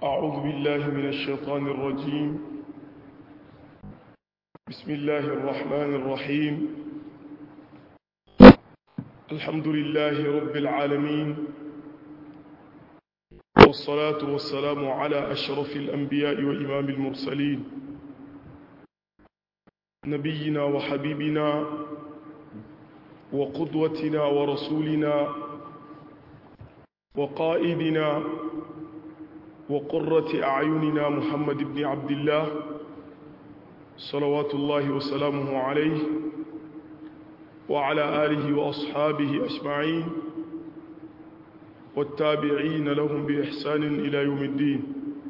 أعوذ بالله من الشيطان الرجيم بسم الله الرحمن الرحيم الحمد لله رب العالمين والصلاة والسلام على أشرف الأنبياء وإمام المرسلين نبينا وحبيبنا وقدوتنا ورسولنا وقائدنا وقرة أعيننا محمد بن عبد الله صلوات الله وسلامه عليه وعلى آله وأصحابه أجمعين والتابعين لهم بإحسان إلى يوم الدين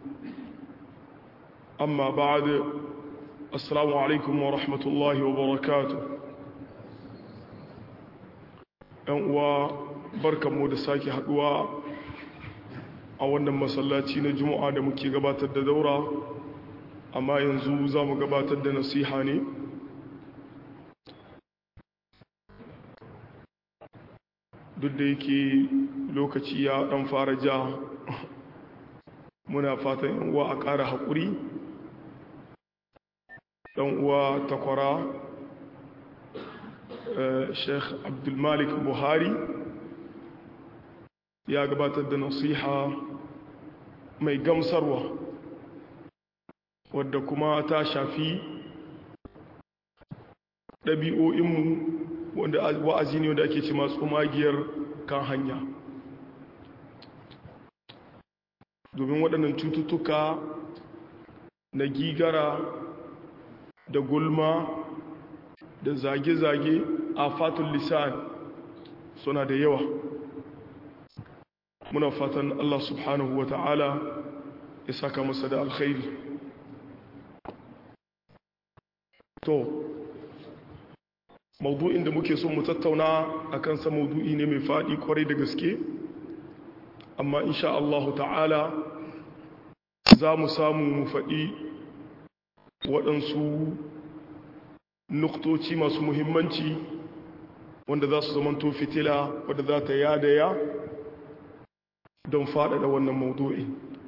أما بعد السلام عليكم ورحمة الله وبركاته وبركة مودساكي حدوى a wannan masallaci na juma'a da muke gabatar da daura amma yanzu za mu gabatar da nasiha ne duk da yake lokaci ya dan fara ja muna fatan yan uwa a ƙara haƙuri ɗan uwa takwara sheikh abdulmalik buhari ya gabatar da nasiha mai gamsarwa wadda kuma ta shafi ɗabi'o'inmu wanda wa'azi ne wanda ake ce masu magiyar kan hanya domin waɗannan cututtuka na gigara da gulma da zage-zage a fatun lisan suna da yawa muna fatan Allah subhanahu wa ta'ala ya saka masa da alkhairi to maudu'in da muke son mu tattauna a kansa maudu'i ne mai faɗi kwarai da gaske amma insha Allah ta'ala za mu samu mu faɗi waɗansu nuktoci masu muhimmanci wanda za su zamanto fitila wadda za ta yadaya don faɗaɗa wannan maudu'i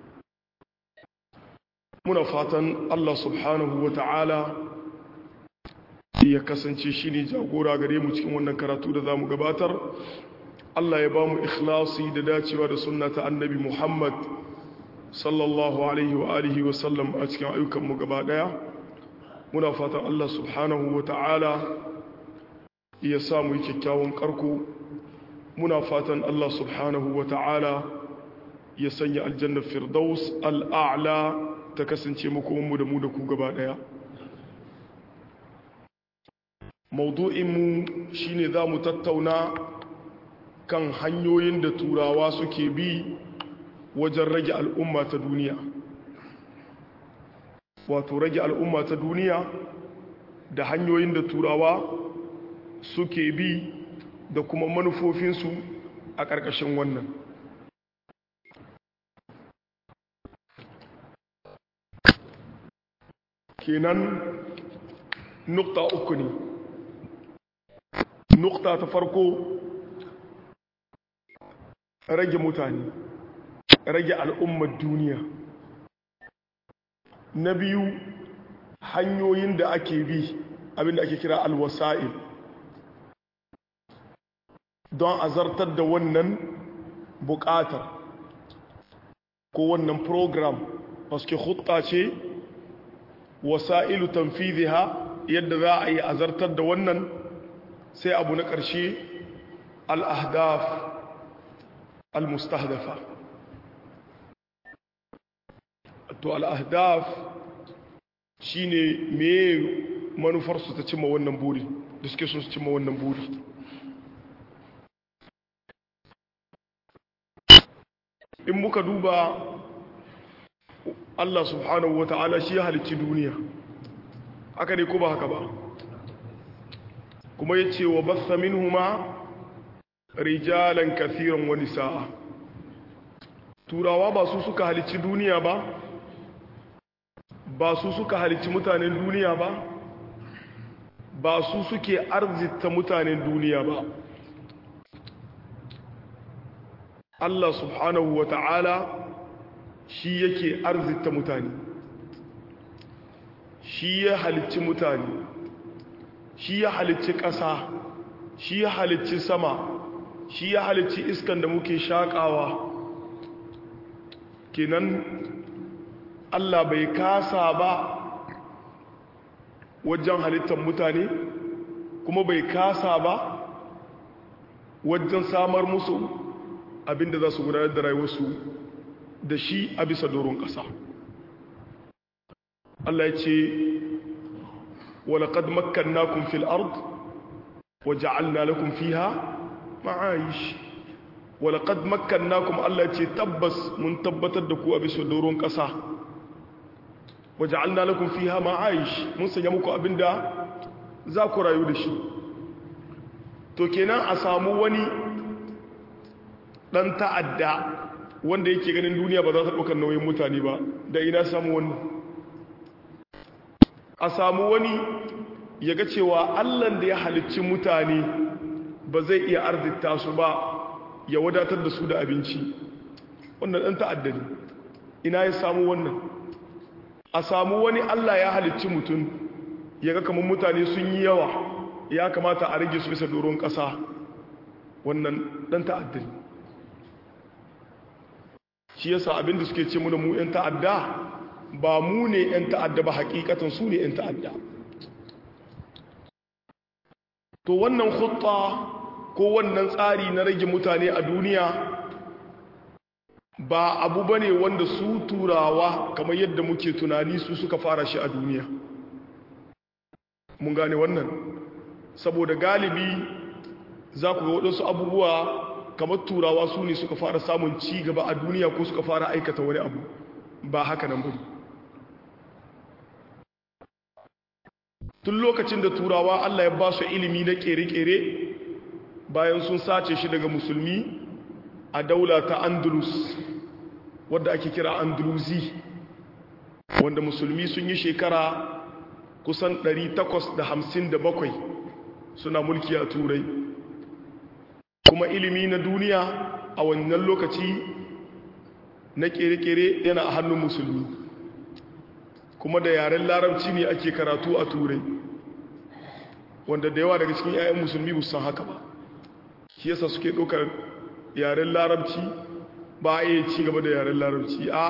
muna fatan Allah subhanahu wa ta'ala ya kasance shi ne jagora gare mu cikin wannan karatu da za mu gabatar Allah ya ba mu ikhlasi da dacewa da sunna ta annabi Muhammad sallallahu alaihi wa alihi wa sallam a cikin ayyukanmu gaba ɗaya muna fatan Allah subhanahu wa ta'ala ya samu yi kyakkyawan ƙarko muna fatan Allah subhanahu wa ta'ala ya sanya aljannar firdaus al'a'la ta kasance makomanmu da mu da ku gaba ɗaya maudu'inmu shi ne za mu tattauna kan hanyoyin da turawa suke bi wajen rage al'umma ta duniya wato rage al'umma ta duniya da hanyoyin da turawa suke bi da kuma manufofinsu a ƙarƙashin wannan kenan nukta uku ne nukta ta farko rage mutane rage al'ummar duniya na biyu hanyoyin da ake bi abinda ake kira alwasa'il don azartar da wannan bukatar ko wannan program paske hutta ce wasa'ilu tanfiziha yadda za a yi azartar da wannan sai abu na ƙarshe al'ahdaf al-mustahdafa to al'ahdaf shi ne meye manufarsu ta cimma wannan buri da suke so su cimma wannan buri in muka duba Allah subhanahu wa ta'ala shi ya halicci duniya haka ne ko ba haka ba kuma ya ce wa basa minhuma rijalan kathiran wani sa'a turawa ba su suka halicci duniya ba ba su suka halicci mutanen duniya ba ba su suke arzita mutanen duniya ba Allah subhanahu wa ta'ala shi yake arzita mutane shi ya halicci mutane shi ya halicci ƙasa shi ya halicci sama shi ya halicci iskan da muke shaƙawa kenan Allah bai kasa ba wajen halittar mutane kuma bai kasa ba wajen samar musu abinda za su gudanar da rayuwarsu da shi a bisa doron ƙasa Allah ya ce walaƙad makkannakun fil ard wa ja'alna lakum fiha ma'ayish walaƙad makkannakum Allah ya ce tabbas mun tabbatar da ku a bisa doron ƙasa wa ja'alna lakum fiha ma'ayish mun sanya muku abinda za ku rayu da shi to kenan a samu wani ɗan ta'adda wanda yake ganin duniya ba za ta ɗaukar nauyin mutane ba da ina samu wani a samu wani ya ga cewa allan da ya halicci mutane ba zai iya arzita su ba ya wadatar da su da abinci wannan ɗan ta'adda ne ina ya samu wannan a samu wani allah ya halicci mutum ya ga kamar mutane sun yi yawa ya kamata a rage su bisa doron ƙasa wannan ɗan ta'adda ne shi yasa abinda suke ce muna mu 'yan ta'adda ba mu ne 'yan ta'adda ba hakikatan su ne 'yan ta'adda to wannan hutta ko wannan tsari na rage mutane a duniya ba abu ba ne wanda su turawa kamar yadda muke tunani su suka fara shi a duniya mun gane wannan saboda galibi za ku ga waɗansu abubuwa kamar turawa su ne suka fara samun ci gaba a duniya ko suka fara aikata wani abu ba haka nan bane tun lokacin da turawa Allah ya ba su ilimi na kere-kere bayan sun sace shi daga musulmi a daula ta andalus wadda ake kira andalusi wanda musulmi sun yi shekara kusan 857 suna mulki a turai kuma ilimi na duniya a wannan lokaci na kere-kere yana a hannun musulmi kuma da yaren larabci ne ake karatu a turai wanda da yawa daga cikin 'ya'yan musulmi ba san haka ba shi yasa suke ɗaukar yaren larabci ba a iya ci gaba da yaren larabci a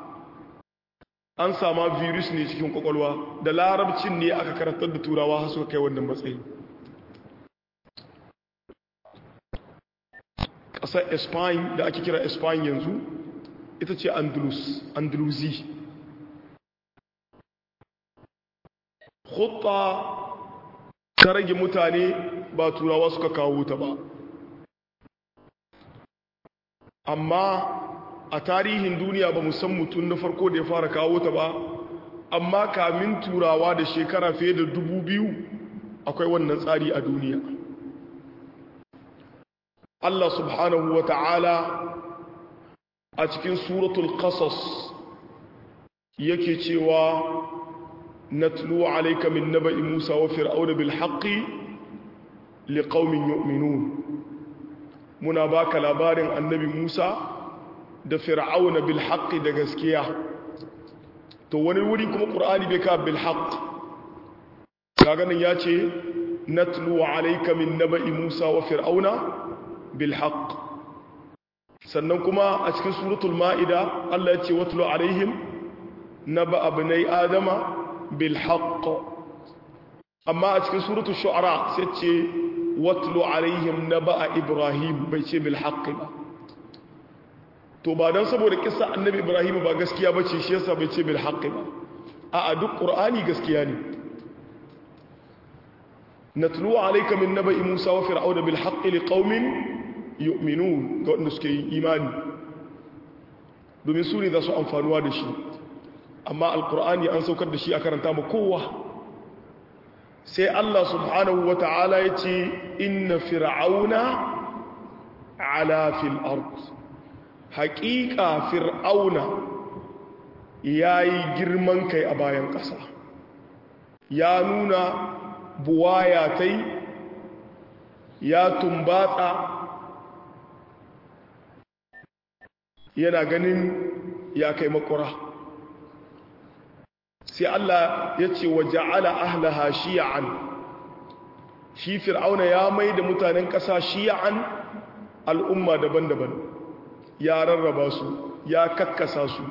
an sama virus ne cikin kwakwalwa da larabcin ne aka karatar da turawa suka kai wannan matsayi ƙasar espany da ake kira espany yanzu ita ce andalus andalusi hutta ta rage mutane ba turawa suka kawo ta ba amma a tarihin duniya ba san mutum na farko da ya fara kawo ta ba amma kamin turawa da shekara fiye da dubu biyu akwai wannan tsari a duniya Allah subhanahu wa ta'ala a cikin suratul qasas yake cewa natlu alayka min naba'i Musa wa fir'auna bil haqqi liqaumin yu'minun muna baka labarin annabi Musa da fir'auna bil haqqi da gaskiya to wani wuri kuma qur'ani bai ka bil haqq kaga nan yace natlu alayka min naba'i Musa wa fir'auna bil haqq sannan kuma a cikin suratul ma'ida Allah yace watlu alaihim naba abnai adama bil haqq amma a cikin suratul shu'ara sai ce watlu alaihim naba ibrahim bai ce bil haqq ba to ba dan saboda kissa annabi ibrahim ba gaskiya bace shi yasa bai ce bil haqq ba a duk qur'ani gaskiya ne natlu alayka min naba'i musa wa fir'auna bil haqq liqaumin yu'minun ga wanda suke yi imani domin su ne za su amfanuwa da shi amma alkur'ani an saukar da shi a karanta ma kowa sai Allah subhanahu wa ta'ala ya ce inna fir'auna ala fil ard haƙiƙa fir'auna ya yi girman kai a bayan ƙasa ya nuna buwaya ta ya tumbatsa yana ganin ya kai makura sai Allah ya ce wa ja'ala ahlaha shi'an shi fir'auna ya mai da mutanen ƙasa shi'an al'umma daban-daban ya rarraba su ya kakkasa su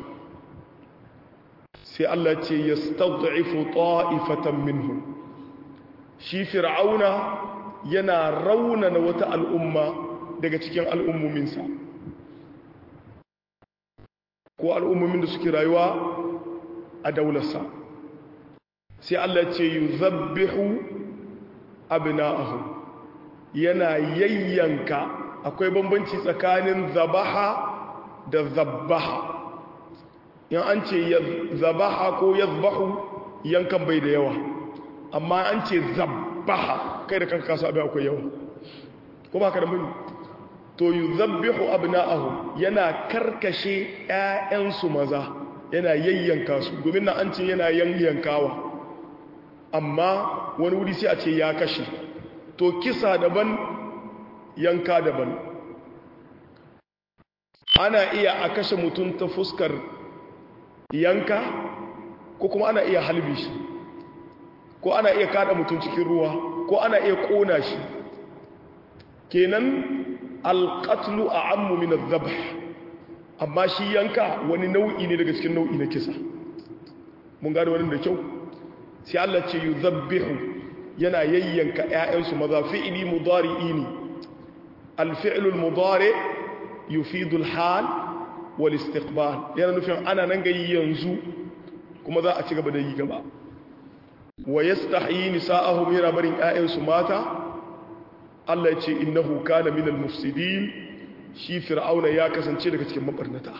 sai Allah ce ya stad'ifu ta'ifatan minhum shi fir'auna yana raunana wata al'umma daga cikin al'ummominsa ko al'ummomin da suke rayuwa a daularsa sai Allah ce yi zabbihu abina'ahu yana yayyanka akwai bambanci tsakanin zabaha da zabbaha yan an ce zabaha ko yazbahu yankan bai da yawa amma an ce zabbaha kai da kanka kasu abin akwai yawa ko ba ka da muni to yi zabbihu abina'ahu yana karkashe 'ya'yansu maza yana yayyanka su domin na an ce yana yayyankawa amma wani wuri sai a ce ya kashe to kisa daban yanka daban ana iya a kashe mutum ta fuskar yanka ko kuma ana iya halbi shi ko ana iya kada mutum cikin ruwa ko ana iya kona shi kenan alƙatlu a ammu min zabh amma shi yanka wani nau'i ne daga cikin nau'i na kisa mun gane wani da kyau sai Allah ce yuzabbihu yana yayyanka ƴaƴansu maza fi'li mudari'i ne al-fi'lu al-mudari yufidu al-hal wal istiqbal yana nufin ana nan ga yanzu kuma za a ci gaba da yi gaba wa yastahyi nisa'ahum yana barin ƴaƴansu mata Allah ya ce innahu kana minal mufsidin shi fir'auna ya kasance daga cikin mabarnata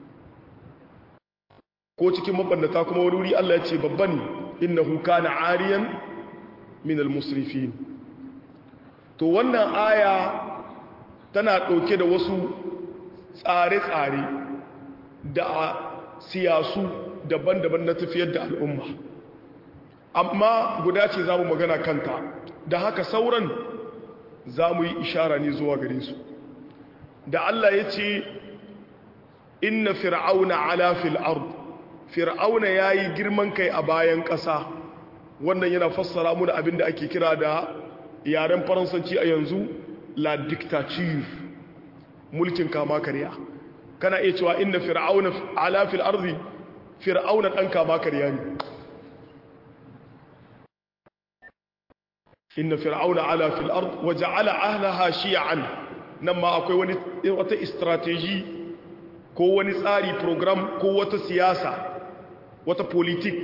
ko cikin mabarnata kuma wani wuri Allah ya ce babba ne innahu kana ariyan minal musrifin to wannan aya tana ɗauke da wasu tsare-tsare da siyasu daban-daban na tafiyar da al'umma amma guda ce za mu magana kanta da haka sauran za mu yi ishara ne zuwa gare su da Allah ya ce inna fir'auna ala fil ard fir'auna yayi girman kai a bayan ƙasa wannan yana fassara mu da abin da ake kira da yaren faransanci a yanzu la dictature mulkin kama karya kana iya cewa inna fir'auna ala fil ardi fir'auna dan kama karya ne inna fir'auna ala fil ard wa ja'ala ahlaha shi'an nan ma akwai wani wata strategy ko wani tsari program ko wata siyasa wata politik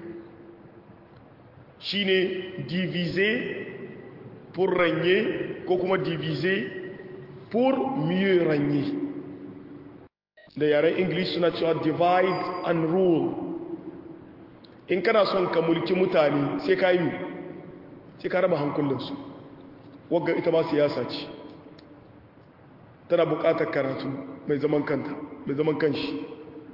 shine diviser pour régner ko kuma diviser pour mieux régner da yaren english suna cewa divide and rule in kana son ka mulki mutane sai ka yi sai ka raba hankulinsu wagga ita ma siyasa ce tana bukatar karatu mai zaman kanta mai zaman kanshi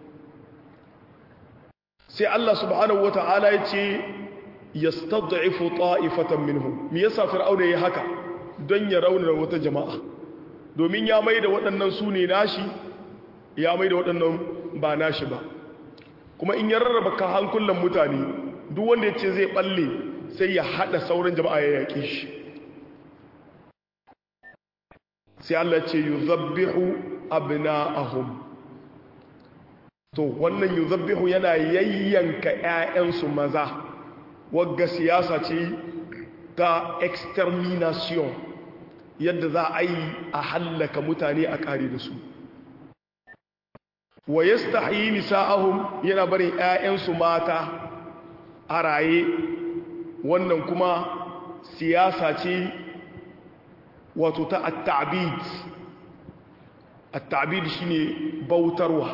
sai Allah subhanahu wata'ala ya ce yastad'ifu ta'ifatan minhum me yasa fir'auna yayi haka don ya raunana wata jama'a domin ya mai da waɗannan su ne nashi ya mai da waɗannan ba nashi ba kuma in ya rarraba ka hankulan mutane duk wanda ya ce zai balle sai ya hada sauran jama'a ya yaƙi shi sai Allah ce yuzabbihu abna'ahum to wannan yuzabbihu yana yayyanka ƴaƴansu maza wagga siyasa ce ta extermination yadda za a yi a hallaka mutane a kare da su wa yastahyi nisa'ahum yana barin ƴaƴansu mata a raye wannan kuma siyasa ce wato ta at-ta'bid at-ta'bid shine bautarwa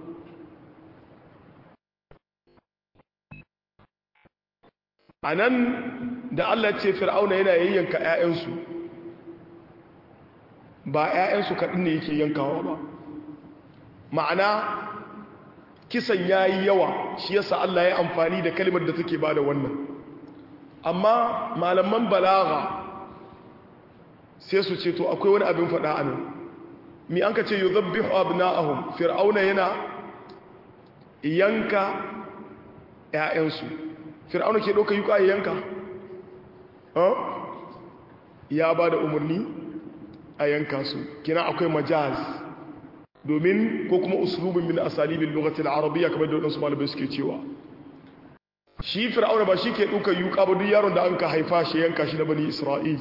anan da Allah ce fir'auna yana yayyanka ƴaƴansu ba ƴaƴansu kaɗin ne yake yankawa ba ma'ana kisan yayi yawa shi yasa Allah ya amfani da kalmar da take bada wannan amma malaman balaga sai su ce to akwai wani abin faɗa a nan mi an ka ce yi zabbihu abna'ahum fir'auna yana yanka ‘ya'yansu fir'auna ke ɗauka yuka ya yanka ya ba da umarni a yanka su kina akwai majaz domin ko kuma uslubin min asalibin lokacin arabiya kamar da waɗansu malibai suke cewa shi fir'auna ba shi ke ɗauka yuka ba duk yaron da an ka haifa shi yanka shi na bani isra'il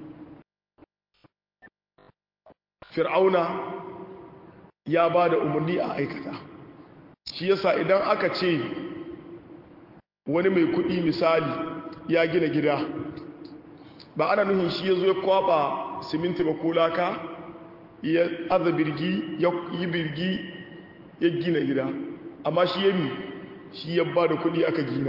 fir'auna ya ba da umarni a aikata shi yasa idan aka ce wani mai kuɗi misali ya gina gida ba ana nuhin shi ya zo ya kwaba siminti ba ko laka ya aza birgi ya yi birgi ya gina gida amma shi ya mi shi ya ba da kuɗi aka gina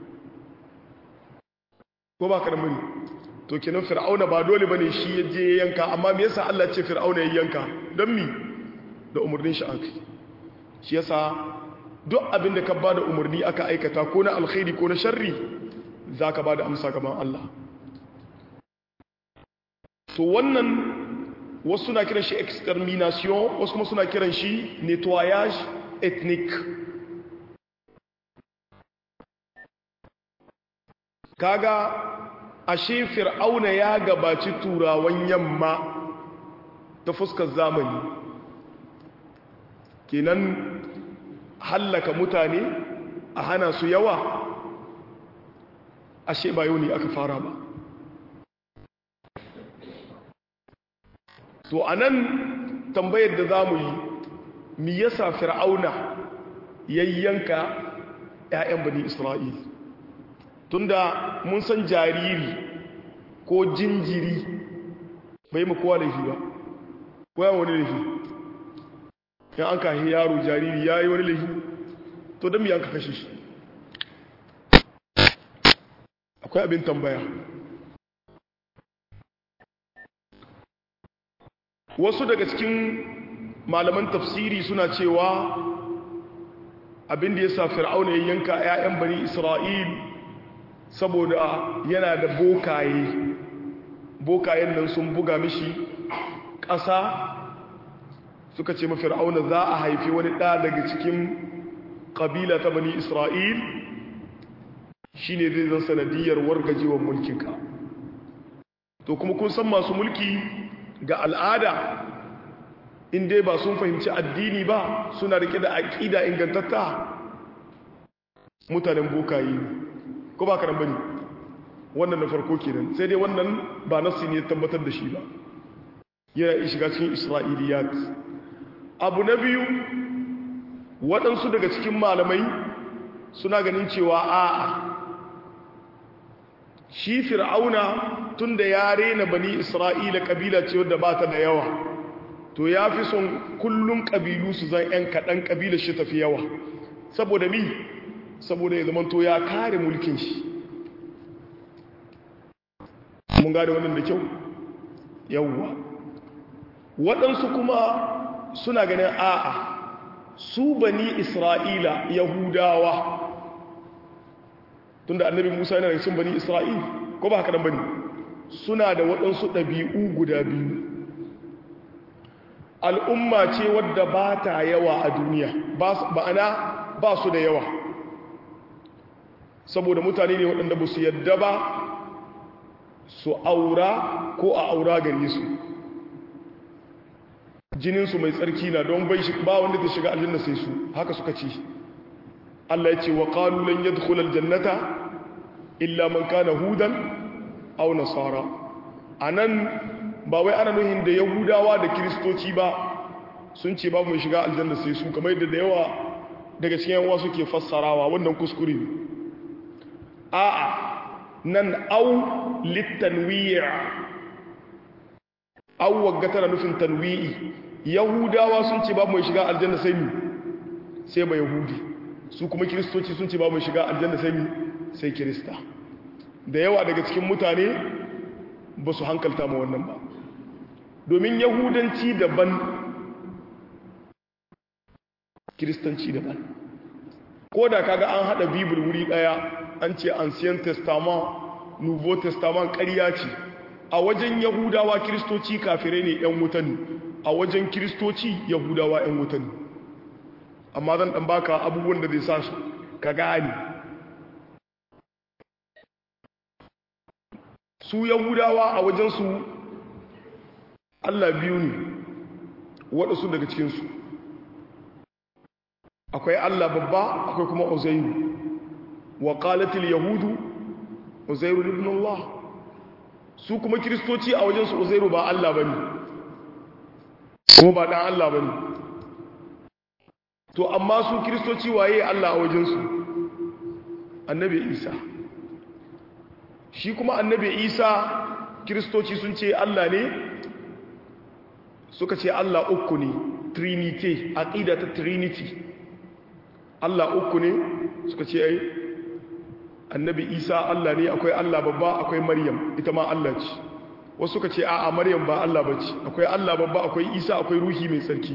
ko ba karmari to kenan fir'auna ba dole bane shi ya je yanka amma me yasa Allah ce fir'auna ya yanka don mi da umarnin shi aka shi yasa duk abin da ka ba da umarni aka aikata ko na alkhairi ko na sharri za ka ba da amsa gaban Allah to wannan wasu suna kiran shi extermination wasu kuma suna kiran shi nettoyage ethnique kaga ashe fir'auna ya gabaci turawan yamma ta fuskar zamani kenan hallaka mutane a hana su yawa ashe ba yau ne aka fara ba to anan tambayar da za mu yi mi yasa fir'auna yayyanka 'ya'yan bani isra'il tunda mun san jariri ko jinjiri bai mu kowa laifi ba kowa wani laifi ya an kahi yaro jariri ya yi wani laifi to don miyan ka kashe shi akwai abin tambaya wasu daga cikin malaman tafsiri suna cewa abin da ya sa fir'auna ya yanka 'ya'yan bani isra'il saboda yana da bokaye bokayen nan sun buga mishi ƙasa suka ce mafi ra'auna za a haifi wani ɗa daga cikin ƙabila ta bani isra'il shi ne zai zan sanadiyar wargajewar mulkinka to kuma kun san masu mulki ga al'ada inda ba sun fahimci addini ba suna rike da aƙida ingantatta mutanen bokaye ko ba karan bane wannan na farko kenan sai dai wannan ba nassi ne tabbatar da shi ba yana shiga cikin isra'iliyat abu na biyu waɗansu daga cikin malamai suna ganin cewa a'a shi fir'auna tun da ya rena bani isra'ila ƙabila ce wadda ba ta da yawa to ya fi son kullum ƙabilu su zan 'yan kaɗan ƙabilar shi tafi yawa saboda mi saboda ya zama to ya kare mulkin shi mun gane wannan da kyau yawwa waɗansu kuma suna ganin a'a su bani isra'ila yahudawa tunda annabi musa yana da cin bani isra'il ko ba haka nan bane suna da waɗansu ɗabi'u guda biyu al'umma ce wadda ba ta yawa a duniya ba'ana ba su da yawa saboda mutane ne waɗanda ba su yadda ba su aura ko a aura gare su jininsu mai tsarki na don bai ba wanda ta shiga aljanna sai su haka suka ce Allah ya ce wa qalu lan yadkhul aljannata illa man kana hudan aw nasara anan ba wai ana nuhin da yahudawa da kristoci ba sun ce babu mai shiga aljanna sai su kamar yadda da yawa daga cikin yawa suke fassarawa wannan kuskure ne a'a nan au litanwi' au wagga tana nufin tanwi'i yahudawa sun ce babu mai shiga aljanna sai mi sai ba yahudi su kuma kiristoci sun ce babu mai shiga aljanna sai mi sai kirista da yawa daga cikin mutane ba su hankalta ma wannan ba domin yahudanci daban kiristanci daban ko da kaga an hada bibil wuri daya an ce ancient testament nouveau testament ƙarya ce a wajen yahudawa kiristoci kafirai ne yan wutan a wajen kiristoci yahudawa yan wutan amma zan dan baka abubuwan da zai sa su ka gane su yahudawa a wajensu Allah biyu ne waɗansu daga cikinsu akwai Allah babba akwai kuma uzairu wa qalatil yahudu uzairu ibn Allah su kuma kiristoci a wajensu uzairu ba Allah bane kuma ba dan Allah bane to amma su kiristoci waye Allah a wajensu annabi Isa shi kuma annabi Isa kiristoci sun ce Allah ne suka ce Allah uku ne trinity aqida ta trinity Allah uku ne suka ce ai annabi Isa Allah ne akwai Allah babba akwai Maryam ita ma Allah ce wasu suka ce a'a Maryam ba Allah bace akwai Allah babba akwai Isa akwai ruhi mai tsarki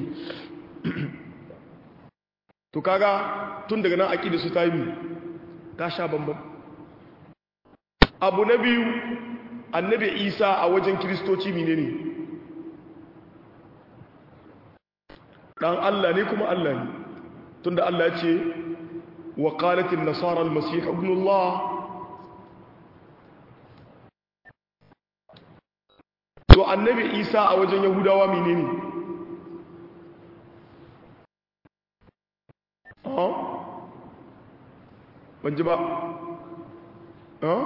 to kaga tun daga nan aqida su ta yi ta sha bambam abu na biyu annabi Isa a wajen kristoci menene dan Allah ne kuma Allah ne tunda Allah ya ce wa qalatin nasara al-masih ibn Allah to annabi Isa a wajen yahudawa menene ah ban ji ba ah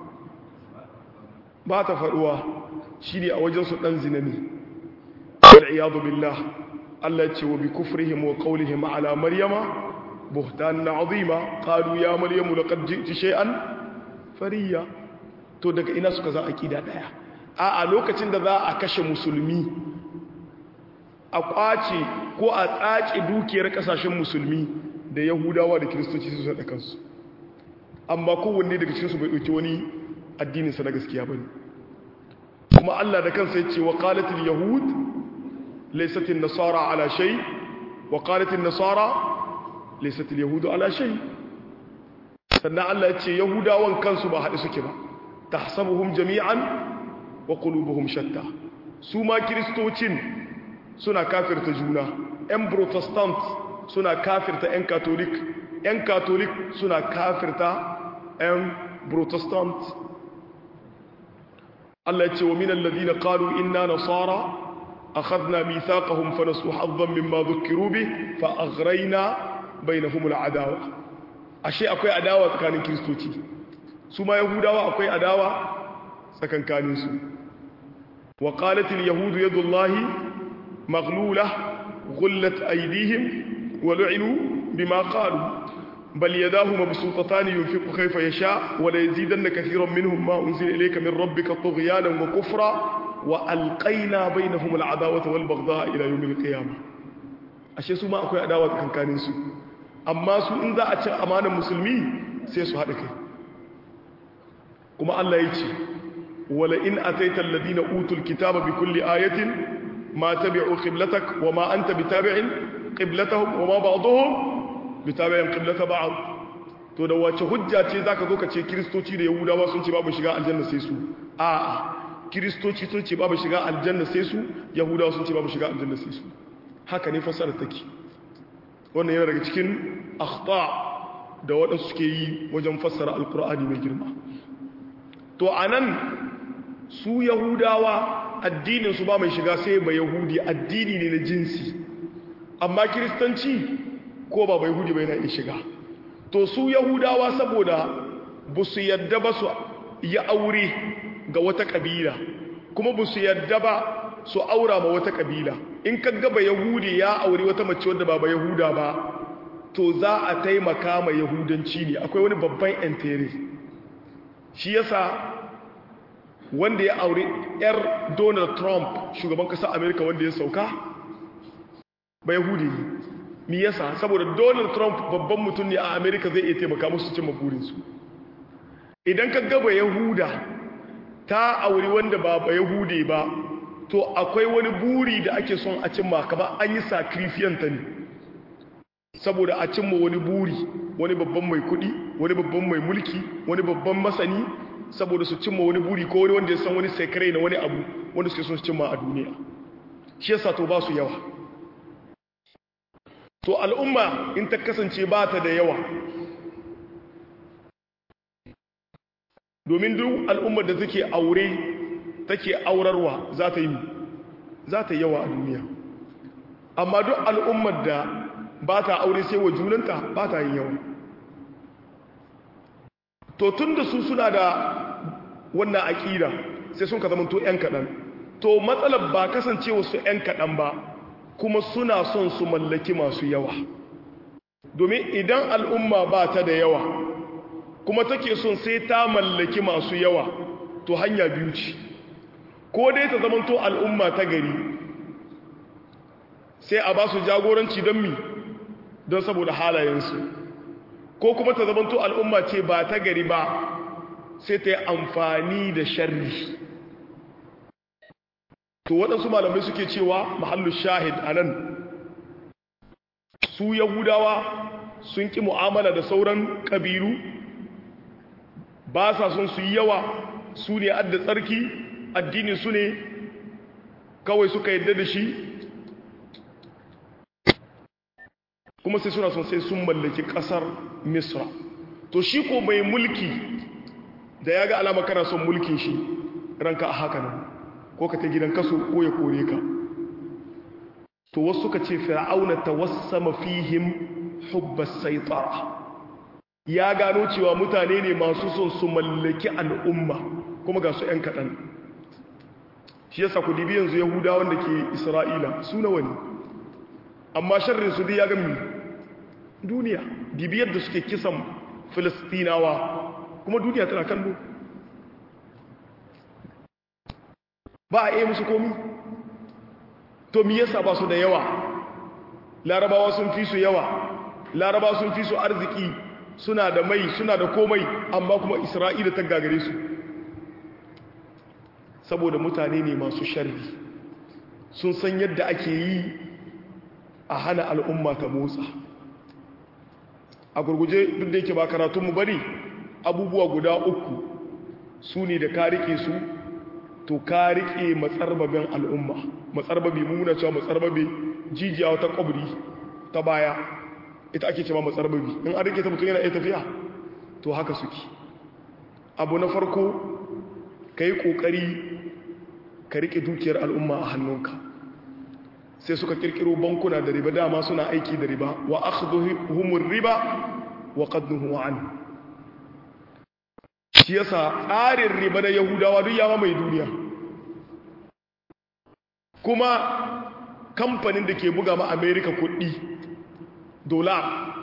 ba ta faruwa shine a wajen su dan zinani wal iyad billah Allah ce wa bi kufrihim wa qawlihim ala maryama buhtanan azima qalu ya maryamu laqad ji'ti shay'an fariya to daga ina suka za aqida daya a a lokacin da za a kashe musulmi a kwace ko a tsace dukiyar kasashen musulmi da yahudawa da kiristoci su sada kansu amma kowanne daga cikin su bai dauki wani addinin sa na gaskiya bane kuma Allah da kansa ya ce wa qalatil yahud ليست النصارى على شيء وقالت النصارى ليست اليهود على شيء sannan Allah ya ce yahudawan kansu ba haɗe suke ba tahsabuhum jami'an wa qulubuhum shatta su ma kristocin suna kafirta juna ƴan protestant suna kafirta ƴan catholic ƴan catholic suna kafirta ƴan protestant Allah ya ce wa minal ladina qalu inna nasara أخذنا ميثاقهم فنسوا حظا مما ذكروا به فأغرينا بينهم العداوة أشياء أكوي عداوة كان كريستوتي سما يهودا أكوي عداوة سكن كان يسو وقالت اليهود يد الله مغلولة غلت أيديهم ولعنوا بما قالوا بل يداه مبسوطتان ينفق كيف يشاء وليزيدن كثيرا منهم ما أنزل إليك من ربك طغيانا وكفرا وألقينا بينهم العداوة والبغضاء إلى يوم القيامة ashe su ma akwai adawa tsakankanin su amma su in za a ci amanar musulmi sai su haɗa kai kuma Allah ya ce wala in ataita alladhina utul kitaba bi kulli ayatin ma tabi'u qiblatak wa ma anta bitabi'in qiblatahum wa ma ba'dhum bitabi'in qiblata ba'd to da wace hujja ce zaka zo ka ce kristoci da yahudawa sun ce babu shiga aljanna sai su a'a kiristoci sun ce babu shiga aljanna sai su yahudawa sun ce babu shiga aljanna sai su haka ne fasara take wannan yana daga cikin akhta da waɗansu suke yi wajen fassara alkur'ani mai girma to anan su yahudawa addinin su ba mai shiga sai ba yahudi addini ne na jinsi amma kiristanci ko ba ba yahudi bai na iya shiga to su yahudawa saboda ba su yadda ba su yi aure ga wata kabila kuma ba su yadda ba su aura ma wata kabila in ka gaba yahudi ya aure wata mace wadda ba ba yahuda ba to za a taimaka ma yahudanci ne akwai wani babban entere shi yasa wanda ya aure yar donald trump shugaban kasar america wanda ya sauka ba yahudi ne mi yasa saboda donald trump babban mutum ne a america zai iya taimaka musu cin maburinsu idan ka gaba yahuda ta auri wanda ba ba yahude ba to akwai wani buri da ake son a cimma kama an yi sakrifiyanta ne saboda a cimma wani buri wani babban mai kudi wani babban mai mulki wani babban masani saboda su cimma wani buri ko wani wanda ya san wani sekare na wani abu wanda suke son su cimma a duniya shi yasa to ba su yawa to al'umma in ta kasance ba ta da yawa domin duk al'ummar da take aure take aurarwa za ta yi za ta yawa a duniya amma duk al'ummar da ba ta aure sai wa junanta ba ta yin yawa to tun da su suna da wannan aƙida sai sun ka zama to 'yan kaɗan to matsalar ba kasancewa su 'yan kaɗan ba kuma suna son su mallaki masu yawa domin idan al'umma ba ta da yawa kuma take son sai ta mallaki masu yawa to hanya biyu ce ko dai ta zamanto al'umma ta gari sai a ba su jagoranci don mi don saboda halayensu ko kuma ta zamanto al'umma ce ba ta gari ba sai ta yi amfani da sharri to waɗansu malamai suke cewa mahallu shahid a nan su yahudawa sun ƙi mu'amala da sauran ƙabilu ba sa son su yi yawa su ne adda tsarki addini su ne kawai suka yadda da shi kuma sai suna son sai sun mallaki ƙasar misra to shi ko mai mulki da ya ga alama kana son mulkin shi ranka a haka nan ko ka ta gidan kaso ko ya kore ka to wasu ka ce fir'auna tawassama fihim hubbas saitara ya gano cewa mutane ne masu son su mallaki al'umma kuma ga su 'yan kaɗan shi yasa ku dibi yanzu yahudawan da ke isra'ila su nawa ne amma sharrin su dai ya gami duniya dibi yadda suke kisan filistinawa kuma duniya tana kallo ba a iya musu komi to mi yasa ba su da yawa larabawa sun fi su yawa larabawa sun fi su arziki suna da mai suna da komai amma kuma isra'ila ta gagare su saboda mutane ne masu sharri sun san yadda ake yi a hana al'umma ta motsa a gurguje duk da yake ba karatunmu bari abubuwa guda uku su ne da ka rike su to ka rike matsarbabin al'umma matsarbabi muna cewa matsarbabi jijiya wata kwabri ta baya ita ake cewa matsarbabi in an rike ta mutum yana iya tafiya to haka suke abu na farko ka yi ƙoƙari ka rike dukiyar al'umma a hannunka sai suka kirkiro bankuna da riba dama suna aiki da riba wa akhdhuhumur riba wa qadnuhu an shi yasa tsarin riba na yahudawa duk yawa mai duniya kuma kamfanin da ke buga ma america kuɗi dola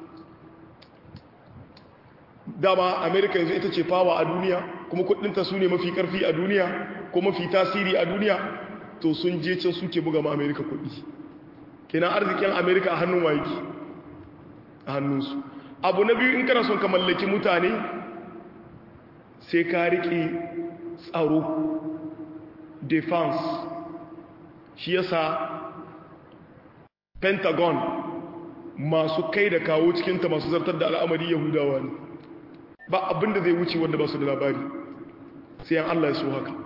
dama america yanzu ita ce fawa a duniya kuma kuɗinta su ne mafi ƙarfi a duniya ko mafi tasiri a duniya to sun je can suke buga ma amerika kudi kenan arzikin amerika a hannun waiki a hannunsu abu na biyu in kana son ka mallaki mutane sai ka riƙe tsaro defense shi yasa pentagon masu kai da kawo cikinta masu zartar da al'amari yahudawa ne ba abinda zai wuce wanda ba su da labari sai an allah ya so haka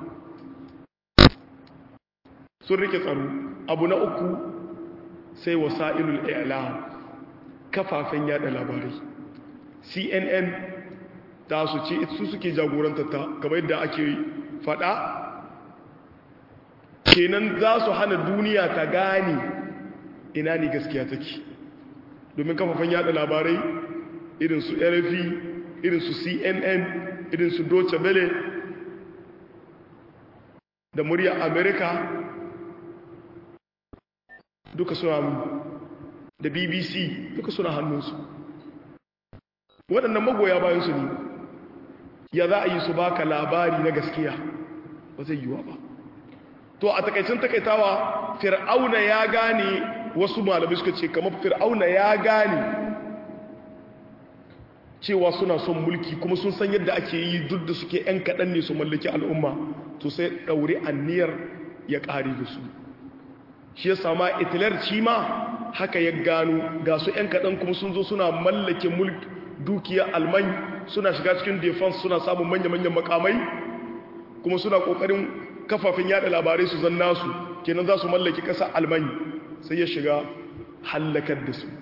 sun rike tsaro abu na uku sai wasa'ilul i'lam kafafen yada labarai cnn ta su ce su suke jagoranta ta kamar yadda ake fada kenan za su hana duniya ta gane ina ne gaskiya take domin kafafen yada labarai irin su rfi irin su cnn irin su deutsche welle da murya america duka suna da bbc duka suna hannunsu waɗannan magoya bayansu ne ya za a yi su baka labari na gaskiya ba zai yiwa ba to a takaicin takaitawa fir'auna ya gane wasu malamai suka ce kamar fir'auna ya gane cewa suna son mulki kuma sun san yadda ake yi duk da suke 'yan kaɗan ne su mallaki al'umma to sai ɗaure anniyar ya ƙari da su shi ya sama itilar ci ma haka ya gano ga su 'yan kaɗan kuma sun zo suna mallake mulk dukiyar alman suna shiga cikin defense suna samun manya-manyan makamai kuma suna ƙoƙarin kafafen yada labarai su zan nasu kenan za su mallake ƙasa alman sai ya shiga hallakar da su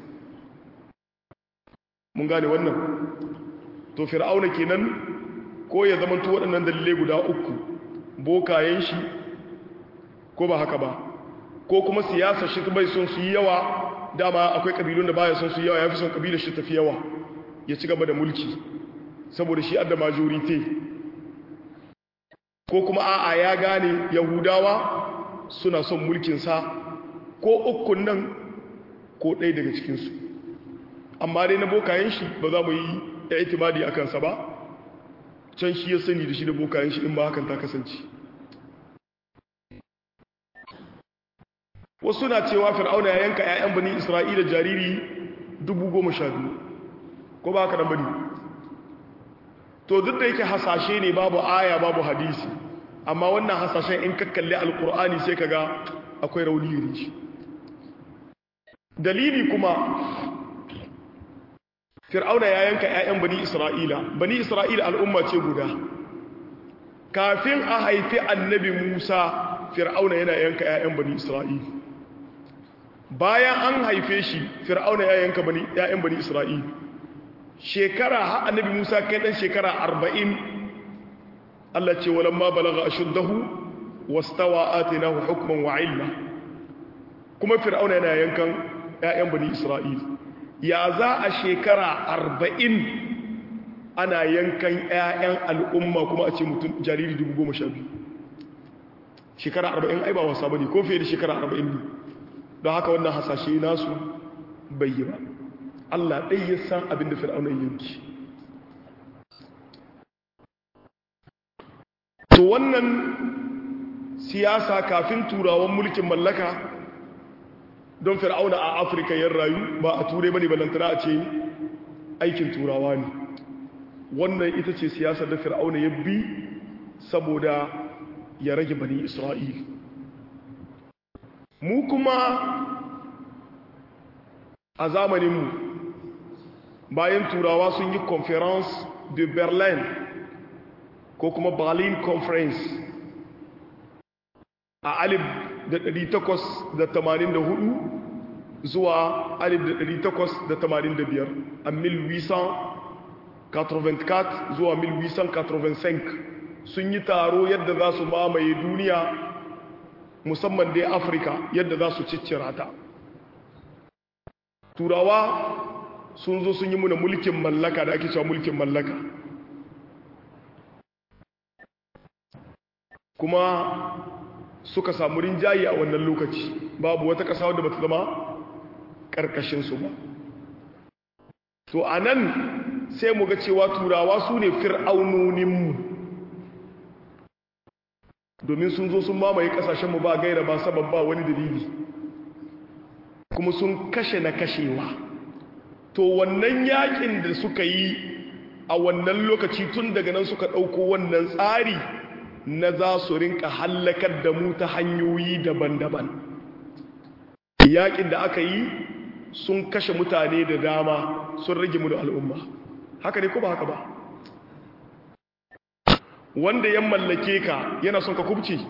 mun gane wannan to fir'auna kenan ko ya zama to waɗannan dalilai guda uku bokayen shi ko ba haka ba ko kuma siyasa shi bai son su yi yawa dama akwai kabilun da baya son su yi yawa ya fi son kabilar shi tafi yawa ya ci gaba da mulki saboda shi adda majorite ko kuma a'a ya gane yahudawa suna son mulkinsa ko ukun nan ko ɗaya daga cikinsu amma dai na bokayen shi ba za mu yi ya itimadi a kansa ba can shi ya sani da shi da bokayen shi in ba hakan ta kasance wasu na cewa fir'auna ya yanka 'ya'yan bani isra'ila jariri dubu goma sha biyu ko ba haka nan bane to duk da yake hasashe ne babu aya babu hadisi amma wannan hasashen in kakkalle alkur'ani sai kaga akwai rauni gare shi dalili kuma fir'auna ya yanka 'ya'yan bani isra'ila bani isra'ila al'umma ce guda kafin a haifi annabi musa fir'auna yana yanka 'ya'yan bani isra'ila bayan an haife shi fir'auna ya yanka bani 'ya'yan bani isra'ila shekara ha annabi musa kai dan shekara arba'in Allah ce walamma balaga ashuddahu wastawa atinahu hukman wa ilma kuma fir'auna yana yankan ƴaƴan bani isra'il ya za a shekara arba'in ana yankan ƴaƴan al'umma kuma a ce mutum jariri dubu goma sha biyu shekara arba'in ai ba wasa bane ko fiye da shekara arba'in ne don haka wannan hasashe nasu bai yi ba Allah ɗai ya san abin da fir'auna yanki to wannan siyasa kafin turawan mulkin mallaka don fir'auna a afirka yan rayu ba a turai bane balantana a ce aikin turawa ne wannan ita ce siyasar da fir'auna ya bi saboda ya rage bani isra'il mu kuma a zamaninmu bayan turawa sun yi conference de berlin ko kuma berlin conference a alif da ɗari takwas da tamanin da hudu zuwa alif da ɗari takwas da tamanin da biyar a 1884 zuwa 1885 sun yi taro yadda za su mamaye duniya musamman dai afirka yadda za su ciccira ta turawa sun zo sun yi muna mulkin mallaka da ake cewa mulkin mallaka kuma suka samu rinjaye a wannan lokaci babu wata ƙasa wadda ba ta zama ƙarƙashinsu ba to a nan sai mu ga cewa turawa su ne fir'aunoninmu domin sun zo sun mamaye ƙasashenmu ba gaira ba sabab ba wani dalili kuma sun kashe na kashewa to wannan yakin da suka yi a wannan lokaci tun daga nan suka ɗauko wannan tsari na za su rinka hallakar da mu ta hanyoyi daban-daban yakin da aka yi sun kashe mutane da dama sun rage mu da al'umma haka ne ko ba haka ba wanda ya mallake ka yana son ka kubce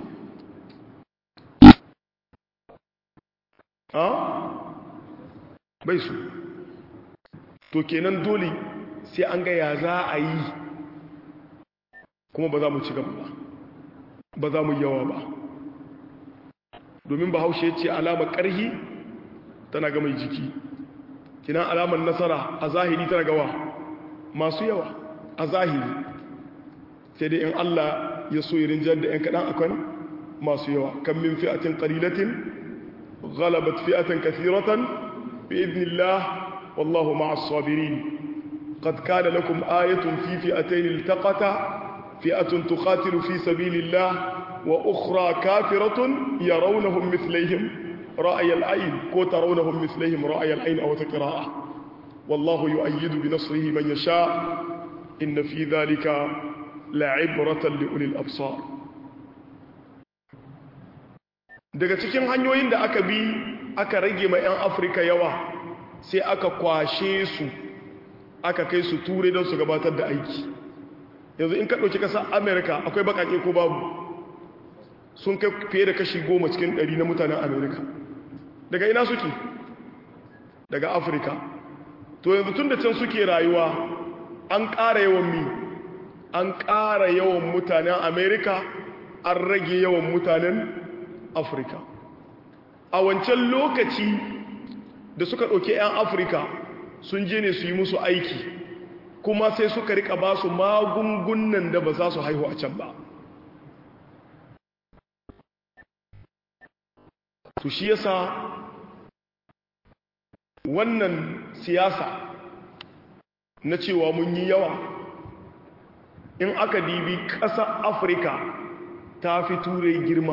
ha bai su to kenan dole sai an ga ya za a yi kuma ba za mu ci gaba ba ba za mu yawa ba domin bahaushe ce alamar ƙarhi tana ga mai jiki kinan alamar nasara a zahiri tana gawa masu yawa a zahiri sai dai in Allah ya so yirin jar da 'yan kaɗan akwai masu yawa kan min fi'atin ƙalilatin غلبت فئة كثيرة بإذن الله والله مع الصابرين قد كان لكم آية في فئتين التقتا فئة تقاتل في سبيل الله وأخرى كافرة يرونهم مثليهم رأي العين كو ترونهم مثليهم رأي العين أو تقراءة والله يؤيد بنصره من يشاء إن في ذلك لعبرة لأولي الأبصار daga cikin hanyoyin da aka bi aka rage ma 'yan afirka yawa sai aka kwashe su aka kai su turai don su gabatar da aiki yanzu in ka ɗauki ƙasar amerika akwai baƙaƙe ko babu sun kai fiye da kashi goma cikin ɗari na mutanen amerika daga ina suke daga afirka to yanzu tun da can suke rayuwa an ƙara yawan mi an ƙara yawan mutanen amerika an rage yawan mutanen afirka a wancan lokaci da suka ɗauki 'yan afirka sun je ne su yi musu aiki kuma sai suka rika ba su magungunan da ba za su haihu a can ba to shi yasa wannan siyasa na cewa mun yi yawa in aka dibi ƙasar afirka ta fi turai girma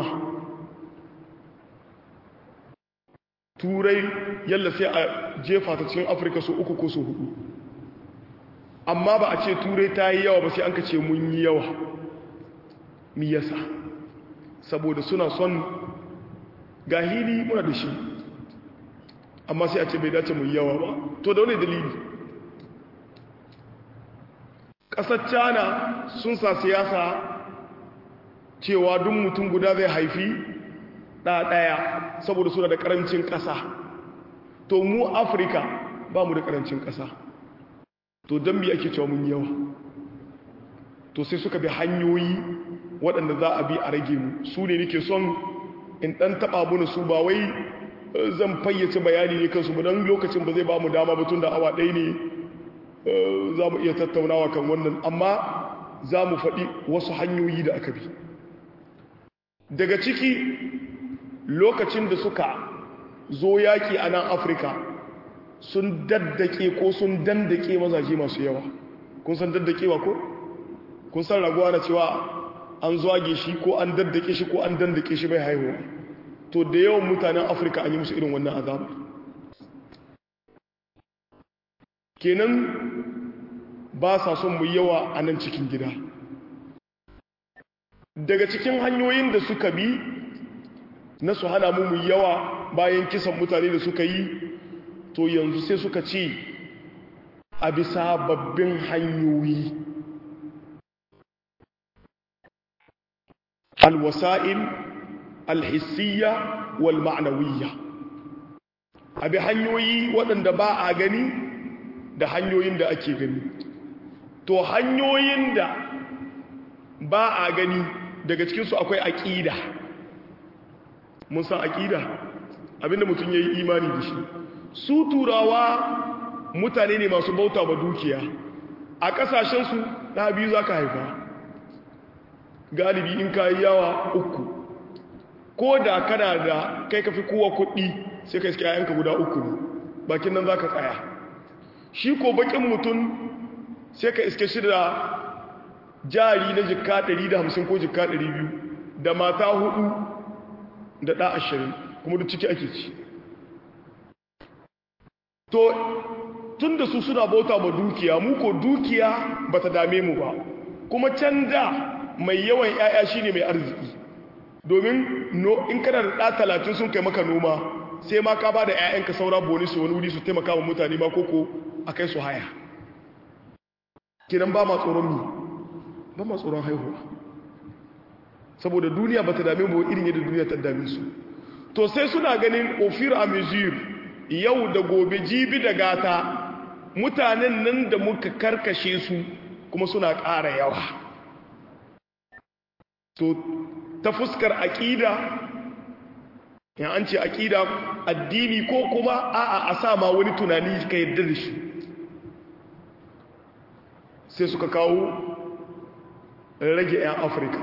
turai yalla sai a jefa ta cikin afirka su uku ko su hudu amma ba a ce turai ta yi yawa ba sai an ka ce mun yi yawa mi yasa saboda suna son gahili muna da shi amma sai a ce bai dace mun yawa ba to da wani dalili ƙasar china sun sa siyasa cewa duk mutum guda zai haifi ɗaya saboda suna da ƙarancin ƙasa to mu afirka ba mu da ƙarancin ƙasa to don bi ake cewa mun yawa to sai suka bi hanyoyi waɗanda za a bi a rage mu su ne nake son in ɗan taɓa muni su ba wai zan fayyace bayani ne kansu ba don lokacin ba zai ba mu dama batun da awa ɗaya ne za mu iya tattaunawa kan wannan amma za mu faɗi wasu hanyoyi da aka bi daga ciki lokacin da suka zo yaƙi a nan afirka sun daddake ko sun dandake mazaje masu yawa kun san daddakewa ko kun san raguwa na cewa an zwage shi ko an daddake shi ko an dandake shi bai haihuwa to da yawan mutanen afirka an yi musu irin wannan azabar kenan ba sa son mu yawa a nan cikin gida daga cikin hanyoyin da suka bi na su hana mu mu yawa bayan kisan mutane da suka yi to yanzu sai suka ce a bisa babbin hanyoyi alwasa'il alhissiyya wal ma'nawiyya abi hanyoyi waɗanda ba a gani da hanyoyin da ake gani to hanyoyin da ba a gani daga cikinsu akwai aƙida mun san aƙida abinda mutum ya yi imani da shi su turawa mutane ne masu bauta ba dukiya a ƙasashensu ɗa biyu za ka haifa galibi in ka yi yawa uku ko da kana da kai ka fi kowa kuɗi sai ka iske yayanka guda uku ne bakin nan za ka tsaya shi ko bakin mutum sai ka iske shi da jari na jikka 150 ko jikka 200 da mata hudu da ɗa ashirin kuma da ciki ake ci to tun da su suna bauta ma dukiya mu ko dukiya ba ta dame mu ba kuma can da mai yawan 'ya'ya shine mai arziki domin in kana da ɗa talatin sun kai maka noma sai ma ka ba da 'ya'yanka saura boni su wani wuri su taimaka wa mutane ma koko a kai su haya kinan ba ma tsoron mi ba ma tsoron haihuwa saboda duniya ba ta dame mu irin yadda duniya ta dame su to sai suna ganin ofir a mesure yau da gobe jibi da gata mutanen nan da muka karkashe su kuma suna ƙara yawa to ta fuskar aƙida yan an ce aƙida addini ko kuma a'a a sa ma wani tunani ka yadda da shi sai suka kawo rage 'yan afirka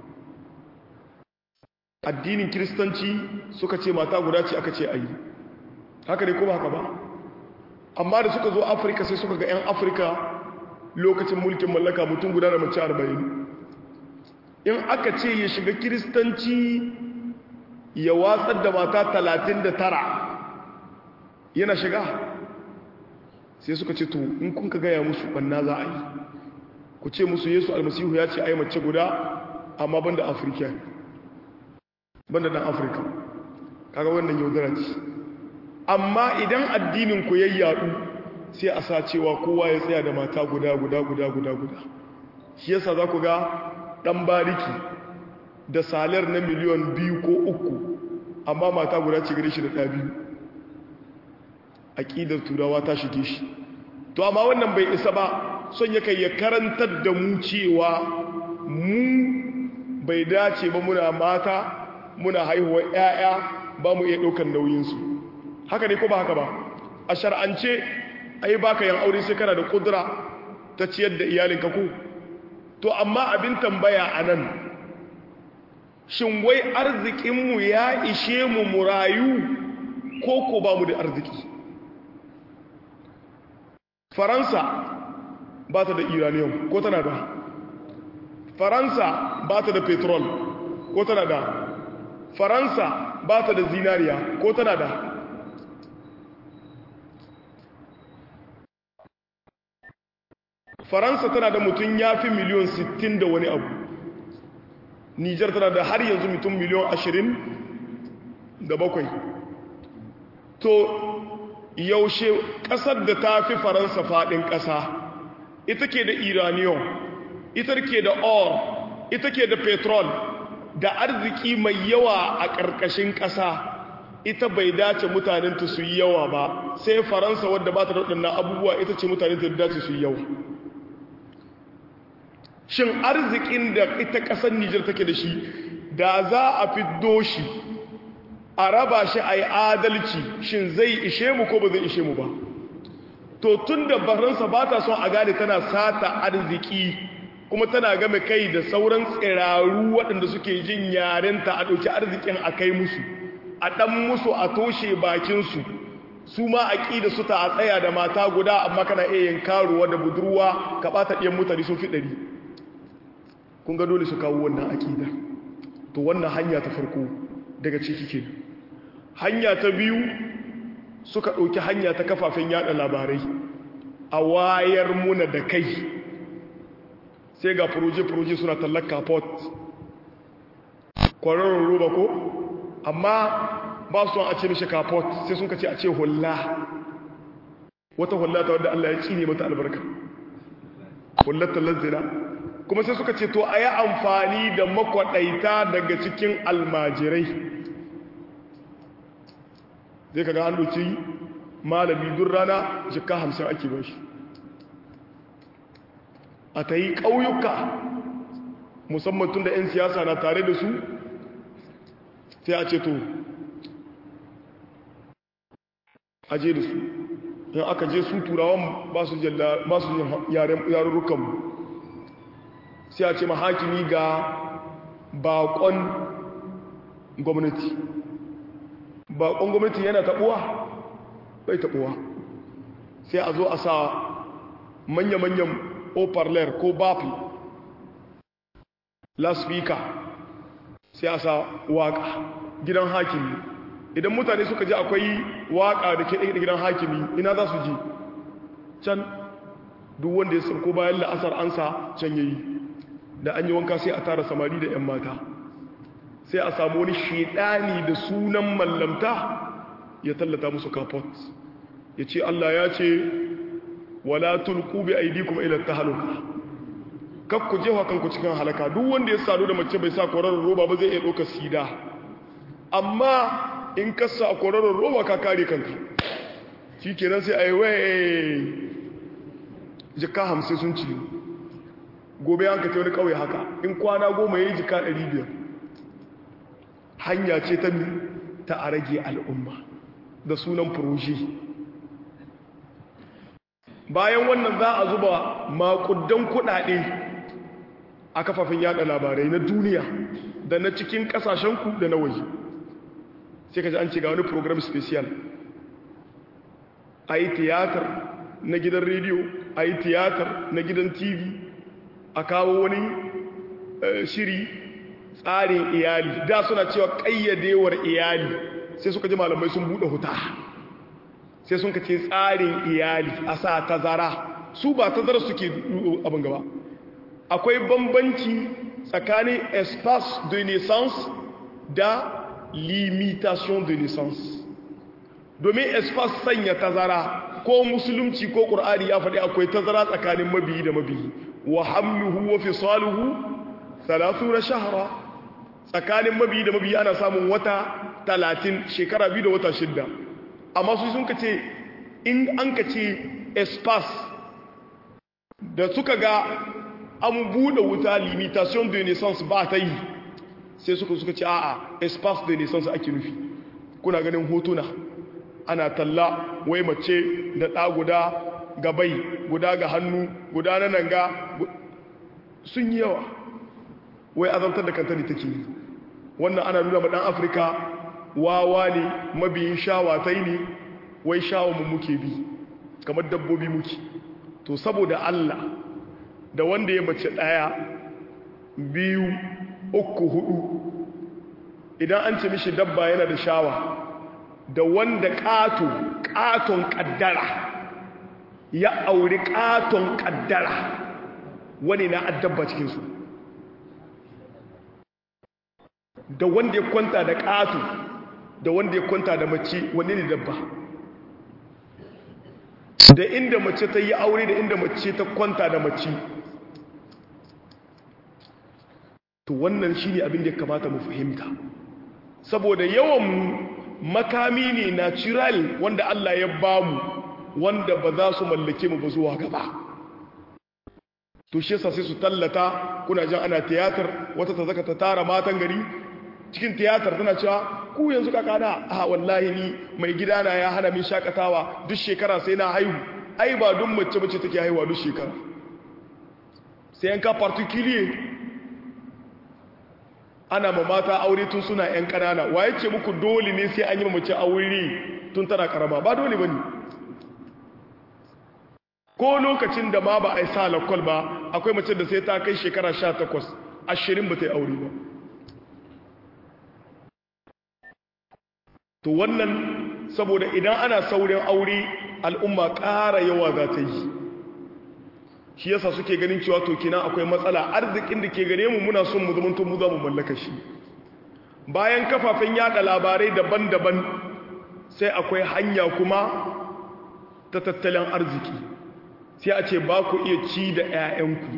addinin kiristanci suka ce mata guda ce aka ce ayi haka ne kuma haka ba amma da suka zo afirka sai suka ga 'yan afirka lokacin mulkin mallaka mutum guda da mace arba'in in aka ce ya shiga kiristanci ya watsar da mata talatin da tara yana shiga sai suka ce to in kun ka gaya musu banna za a yi ku ce musu yesu almasihu ya ce ai mace guda amma banda afirka banda dan afirka kaga wannan yaudara ce amma idan addinin ku yayyadu sai a sa cewa kowa ya tsaya da mata guda guda guda guda guda shi yasa za ku ga dan bariki da salar na miliyon biyu ko uku amma mata guda ce gare shi da ɗa biyu aƙidar turawa ta shige shi to amma wannan bai isa ba son ya kai ya karantar da mu cewa mu bai dace ba muna mata muna haihuwar 'ya'ya ba mu iya ɗaukar nauyinsu haka ne ko ba haka ba a shar'ance ai baka yan aure sai kana da kudura ta ciyar da iyalinka ko to amma abin tambaya a nan shin wai arzikinmu ya ishe mu murayu ko ko ba mu da arziki faransa ba ta da uranium ko tana da faransa ba ta da petrol ko tana da faransa ba ta da zinariya ko tana da faransa tana da mutum ya fi miliyon 60 da wani abu nijar tana da har yanzu mutum miliyon 20 da bakwai to yaushe ƙasar da ta fi faransa faɗin ƙasa ita ke da iranium ita ke da or ita ke da petrol da arziki mai yawa a ƙarƙashin ƙasa ita bai dace mutanenta su yi yawa ba sai faransa wadda ba ta da waɗannan abubuwa ita ce mutanenta da dace su yi yawa shin arzikin da ita ƙasar nijar take da shi da za a fiddo shi a raba shi a yi adalci shin zai ishe mu ko ba zai ishe mu ba to tun da faransa ba ta son a gane tana sata arziki kuma tana game kai da sauran tsiraru waɗanda suke jin yarenta a ɗauki arzikin a kai musu a ɗan musu a toshe bakinsu su ma a ƙi da su ta a tsaya da mata guda amma kana iya yin karuwa da budurwa ka ɓata ɗiyan mutane sun fi ɗari kun ga dole su kawo wannan aƙida to wannan hanya ta farko daga ciki ke hanya ta biyu suka ɗauki hanya ta kafafen yada labarai a wayar muna da kai sai ga furoje-furoje suna tallar kapot kwararrun roba ko amma ba su a ce mishi kapot sai sun kace a ce hula wata hula ta wadda Allah ya cine mata albarka hullar tallar zina kuma sai suka ce to a yi amfani da makwaɗaita daga cikin almajirai zai kaga an doki malami duk rana jika hamsin ake ba shi a ta yi ƙauyuka musamman tun da 'yan siyasa na tare da su sai a ce to aje da su in aka je su turawan ba su yarurrukanmu sai a ce mahakimi ga bakon gwamnati bakon gwamnati yana taɓuwa bai taɓuwa sai a zo a sa manya-manyan oparler ko bafi laspika sai a sa waka gidan hakimi idan mutane suka ji akwai waka da ke ɗaya gidan hakimi ina za su ji can duk wanda ya sarko bayan la'asar ansa can yayi da an yi wanka sai a tara samari da 'yan mata sai a samu wani shedani da sunan mallamta ya tallata musu kafot ya ce Allah ya ce wala tulku bi aydikum ila tahluka kak ku jefa kanku cikin halaka duk wanda ya sadu da mace bai sa kwararar roba ba zai iya ɗaukar sida amma in ka sa kwararar roba ka kare kanka shikenan sai ayi wai jika hamsin sun ci gobe an ka ce wani kawai haka in kwana goma ya yi jika 500 hanya ce ta mi ta a rage al'umma da sunan furoshi bayan wannan za a zuba makudan kudade a kafafen yada labarai na duniya da na cikin kasashenku da na waje sai ka ji an ce ga wani program special a yi tiyatar na gidan rediyo a yi tiyatar na gidan tv a kawo wani shiri tsarin iyali da suna cewa ƙayyadewar iyali sai suka ji malamai sun buɗe huta sai sun ka ce tsarin iyali a sa tazara su ba tazara suke abin gaba akwai bambanci tsakanin espace de naissance da limitation de naissance domin espace sanya tazara ko musulunci ko ƙur'ani ya faɗi akwai tazara tsakanin mabiyi da mabiyi wa hamluhu wa fisaluhu 30 shahra tsakanin mabiyi da mabiyi ana samun wata 30 shekara biyu da wata shidda amma su sun kace in an ka ce espace da suka ga an buɗe wuta limitation de naissance ba ta yi sai suka suka ce a'a espace de naissance ake nufi kuna ganin hotuna ana talla wai mace da ɗa guda ga bai guda ga hannu guda na nan ga sun yi yawa wai azantar da kanta ne take yi wannan ana nuna ma ɗan afirka wawa ne mabiyin shawatai ne wai shawamun muke bi kamar dabbobi muke to saboda Allah da wanda ya mace ɗaya biyu uku hudu idan an ce mishi dabba yana da shawa da wanda ƙato ƙaton ƙaddara ya auri ƙaton ƙaddara wani na addabba cikinsu da wanda ya kwanta da ƙato da wanda ya kwanta da mace wani ne dabba da inda mace ta yi aure da inda mace ta kwanta da mace to wannan shi ne abin da ya kamata mu fahimta saboda yawan makami ne natural wanda Allah ya bamu wanda ba za su mallake mu ba zuwa gaba to shi yasa sai su tallata kuna jan ana tiyatar wata ta zaka ta tara matan gari cikin tiyatar tana cewa ku yanzu kaka na a wallahi ni mai gidana ya hana min shakatawa duk shekara sai na haihu ai ba duk mace mace take haihuwa duk shekara sai yanka particulier ana ma mata aure tun suna yan kanana waye ce muku dole ne sai an yi mace aure tun tana karama ba dole bane ko lokacin da ma ba a yi sa lakwal ba akwai mace da sai ta kai shekara 18 ashirin ba ta yi aure ba to wannan saboda idan ana saurin aure al'umma ƙara yawa za ta yi shi yasa suke ganin cewa to kina akwai matsala arzikin da ke gare mu muna son mu zamanto mu za mu mallaka shi bayan kafafen yada labarai daban-daban sai akwai hanya kuma ta tattalin arziki sai a ce ba ku iya ci da 'ya'yanku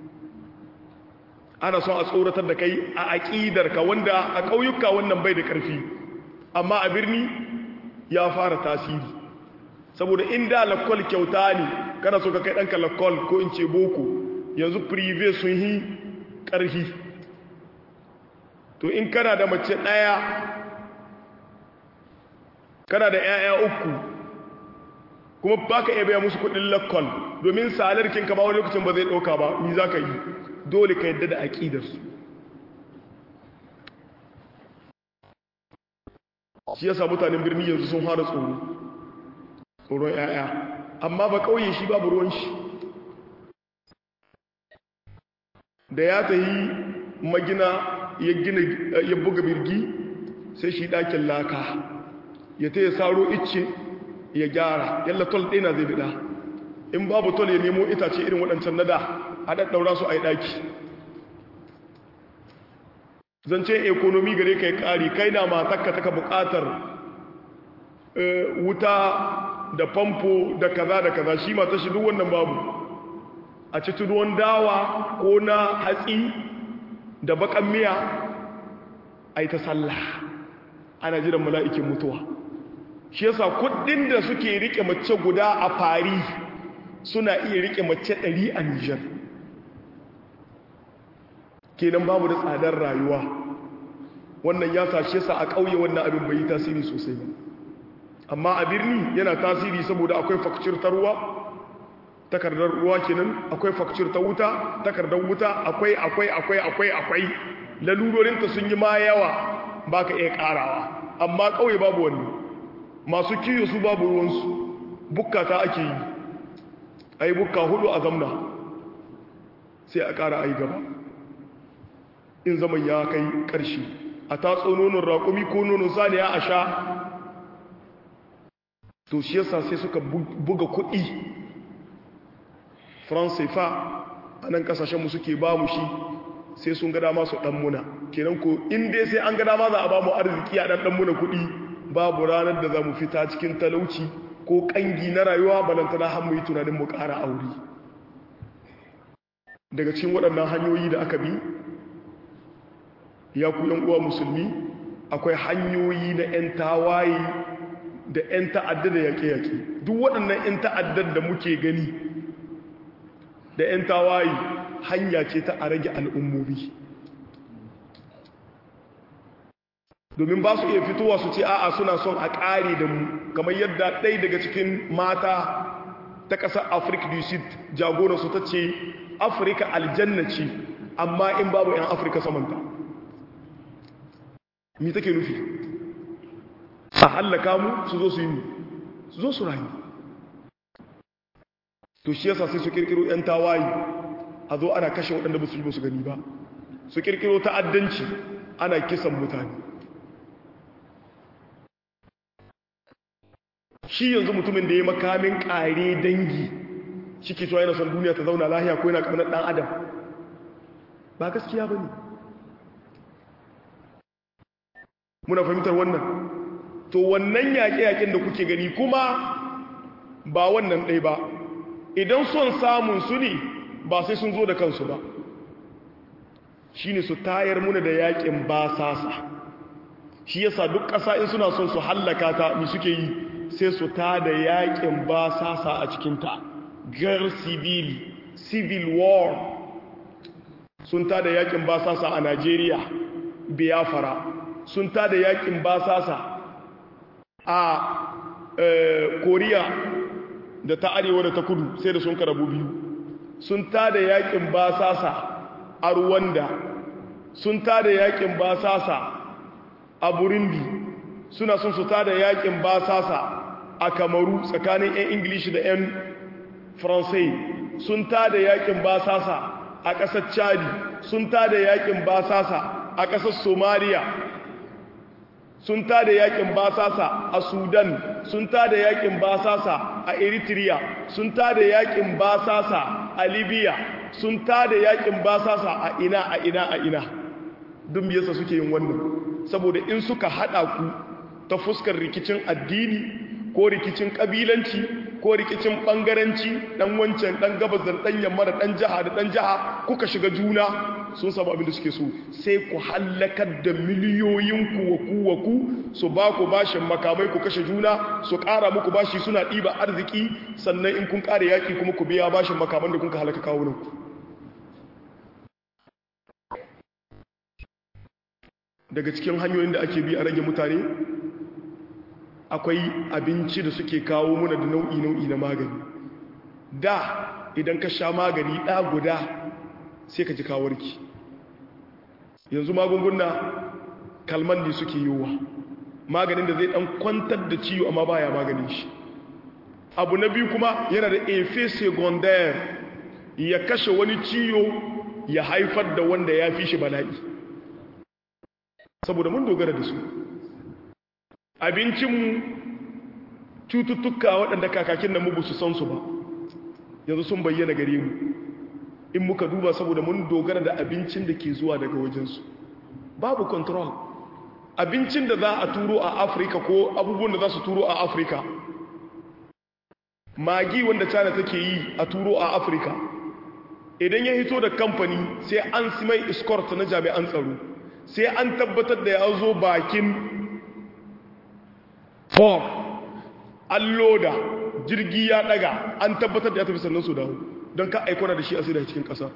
ana son a tsoratar da kai a aƙidarka wanda a ƙauyuka wannan bai da ƙarfi amma a birni ya fara tasiri saboda inda lakwal kyauta ne kana so ka kai ɗanka lakwal ko in ce boko yanzu prive sun yi ƙarfi to in kana da mace ɗaya kana da 'ya'ya uku kuma ba ka iya biya musu kuɗin lakwal domin salarkin ka ba wani lokacin ba zai ɗauka ba ni za ka yi dole ka yadda da aƙidarsu shi yasa mutanen birni yanzu sun fara tsoro tsoron 'ya'ya amma ba ƙauye shi babu ruwan shi da ya ta yi magina ya gina ya buga birgi sai shi ɗakin laka ya ta ya saro icce ya gyara yalla tol ɗina zai bida in babu tol ya nemo itace irin waɗancan nada a ɗaɗɗaura su a yi ɗaki zance ekonomi gare ka yi ƙari kai na matakka taka buƙatar wuta da famfo da kaza da kaza shi mata shi duk wannan babu a ci ruwan dawa ko na hatsi da bakan miya a yi ta sallah ana jiran mala'ikin mutuwa shi yasa kudin da suke rike mace guda a fari suna iya rike mace ɗari a nijar kenan babu da tsadar rayuwa wannan ya sashe sa a ƙauye wannan abin bai yi tasiri sosai ba amma a birni yana tasiri saboda akwai fakcir ta ruwa takardar ruwa kenan akwai fakcir ta wuta takardar wuta akwai akwai akwai akwai akwai lalurorinta sun yi ma yawa ba ka iya ƙarawa amma ƙauye babu wani masu kiyo su babu ruwansu bukka ta ake yi a yi bukka hudu a zamna sai a ƙara a yi gaba in zaman ya kai ƙarshe a tatso nonon raƙumi ko nonon saniya a sha to shi yasa sai suka buga kuɗi france fa a nan ƙasashenmu suke ba mu shi sai sun gada masu ɗanmuna kenan ko in dai sai an gada ma za a ba mu arziki a ɗan ɗanmuna kuɗi babu ranar da za mu fita cikin talauci ko ƙangi na rayuwa balantana har mu yi tunanin mu ƙara aure daga cikin waɗannan hanyoyi da aka bi ya ku uwa musulmi akwai hanyoyi na 'yan tawaye da 'yan ta'adda da yaƙe-yaƙe duk waɗannan 'yan ta'addar da muke gani da 'yan tawaye hanya ce ta a rage al'ummomi domin ba su iya fitowa su ce a'a suna son a ƙare da mu kamar yadda ɗai daga cikin mata ta ƙasar afirka du sud jagoransu ta ce afirka aljanna ce amma in babu 'yan afirka samanta mi take nufi a hallaka mu su zo su yi mu su zo su rayu to shi yasa sai su kirkiro 'yan tawaye a zo ana kashe waɗanda ba su yi su gani ba su kirkiro ta'addanci ana kisan mutane shi yanzu mutumin da ya makamin ƙare dangi shi ke cewa yana son duniya ta zauna lahiya ko yana kamar ɗan adam ba gaskiya ba ne muna fahimtar wannan to wannan yaƙe-yaƙen da kuke gani kuma ba wannan ɗai ba idan son samun su ne ba sai sun zo da kansu ba shi ne su tayar muna da yaƙin basasa shi yasa duk ƙasa in suna son su hallaka ta mi suke yi sai su ta da yaƙin basasa a cikinta gar civil civil war sun ta da yaƙin basasa a Najeriya Biafra sun ta da yaƙin basasa a Koriya da ta arewa da ta kudu sai da sun karabu biyu sun ta da yaƙin basasa a Rwanda sun ta da yaƙin basasa a Burundi suna sun su ta da yaƙin basasa a Kamaru tsakanin 'yan Ingilishi da 'yan Faransai sun ta da yaƙin basasa a ƙasar chadi sun tada yakin basasa a ƙasar somaliya sun tada yakin basasa a sudan sun tada yakin basasa a eritrea sun tada yakin basasa a libya sun tada yakin basasa a ina a ina a ina duk yasa suke yin wannan saboda in suka hada ku ta fuskar rikicin addini ko rikicin kabilanci ko rikicin bangaranci dan wancan dan gabas da dan yamma da dan jaha da dan jaha kuka shiga juna sun samu abin da suke so sai ku hallakar da miliyoyin ku wa ku wa ku su ba ku bashin makamai ku kashe juna su ƙara muku bashi suna ɗiba arziki sannan in kun ƙara yaƙi kuma ku biya bashin makaman da kun ka halaka kawunan ku daga cikin hanyoyin da ake bi a rage mutane akwai abinci da suke kawo muna da nau'i-nau'i na magani da idan ka sha magani ɗa guda sai ka ji kawarki yanzu magunguna kalman ne suke yiwuwa maganin da zai ɗan kwantar da ciwo amma baya maganin shi abu na biyu kuma yana da efe secondaire ya kashe wani ciwo ya haifar da wanda ya fi shi bala'i saboda mun dogara da su abincinmu cututtuka waɗanda kakakin nan mu su san su ba yanzu sun bayyana gare mu in muka duba saboda mun dogara da abincin da ke zuwa daga wajensu babu control abincin da za a turo a afirka ko abubuwan da za su turo a afirka magi wanda china take yi a turo a afirka idan ya hito da kamfani sai an simai escort na jami'an tsaro sai an tabbatar da ya zo bakin for an loda jirgi ya daga an tabbatar da ya tafi sannan su dawo don ka aikona da shi a sai cikin ƙasa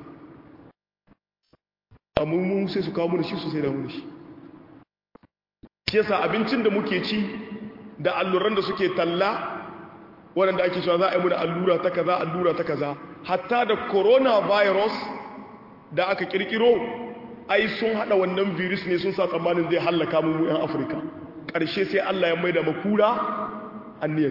amma mun sai su kawo mu da shi su sai da mu da shi shi yasa abincin da muke ci da alluran da suke talla waɗanda ake cewa za a yi muna allura ta kaza allura ta kaza hatta da coronavirus da aka kirkiro ai sun hada wannan virus ne sun sa tsammanin zai hallaka mu yan afirka ƙarshe sai allah ya maida makura anniyar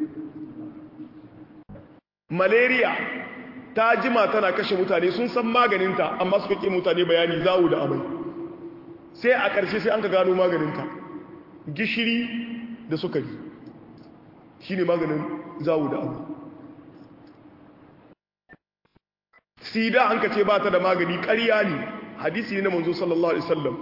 malaria ta jima tana kashe mutane sun san maganinta amma suka ƙi mutane bayani zawo da amai sai a ƙarshe sai an ka gano maganinta gishiri da sukari shi ne maganin zawo da amai sida an ka ce ba ta da magani ƙarya ne hadisi ne na manzo sallallahu alaihi wasallam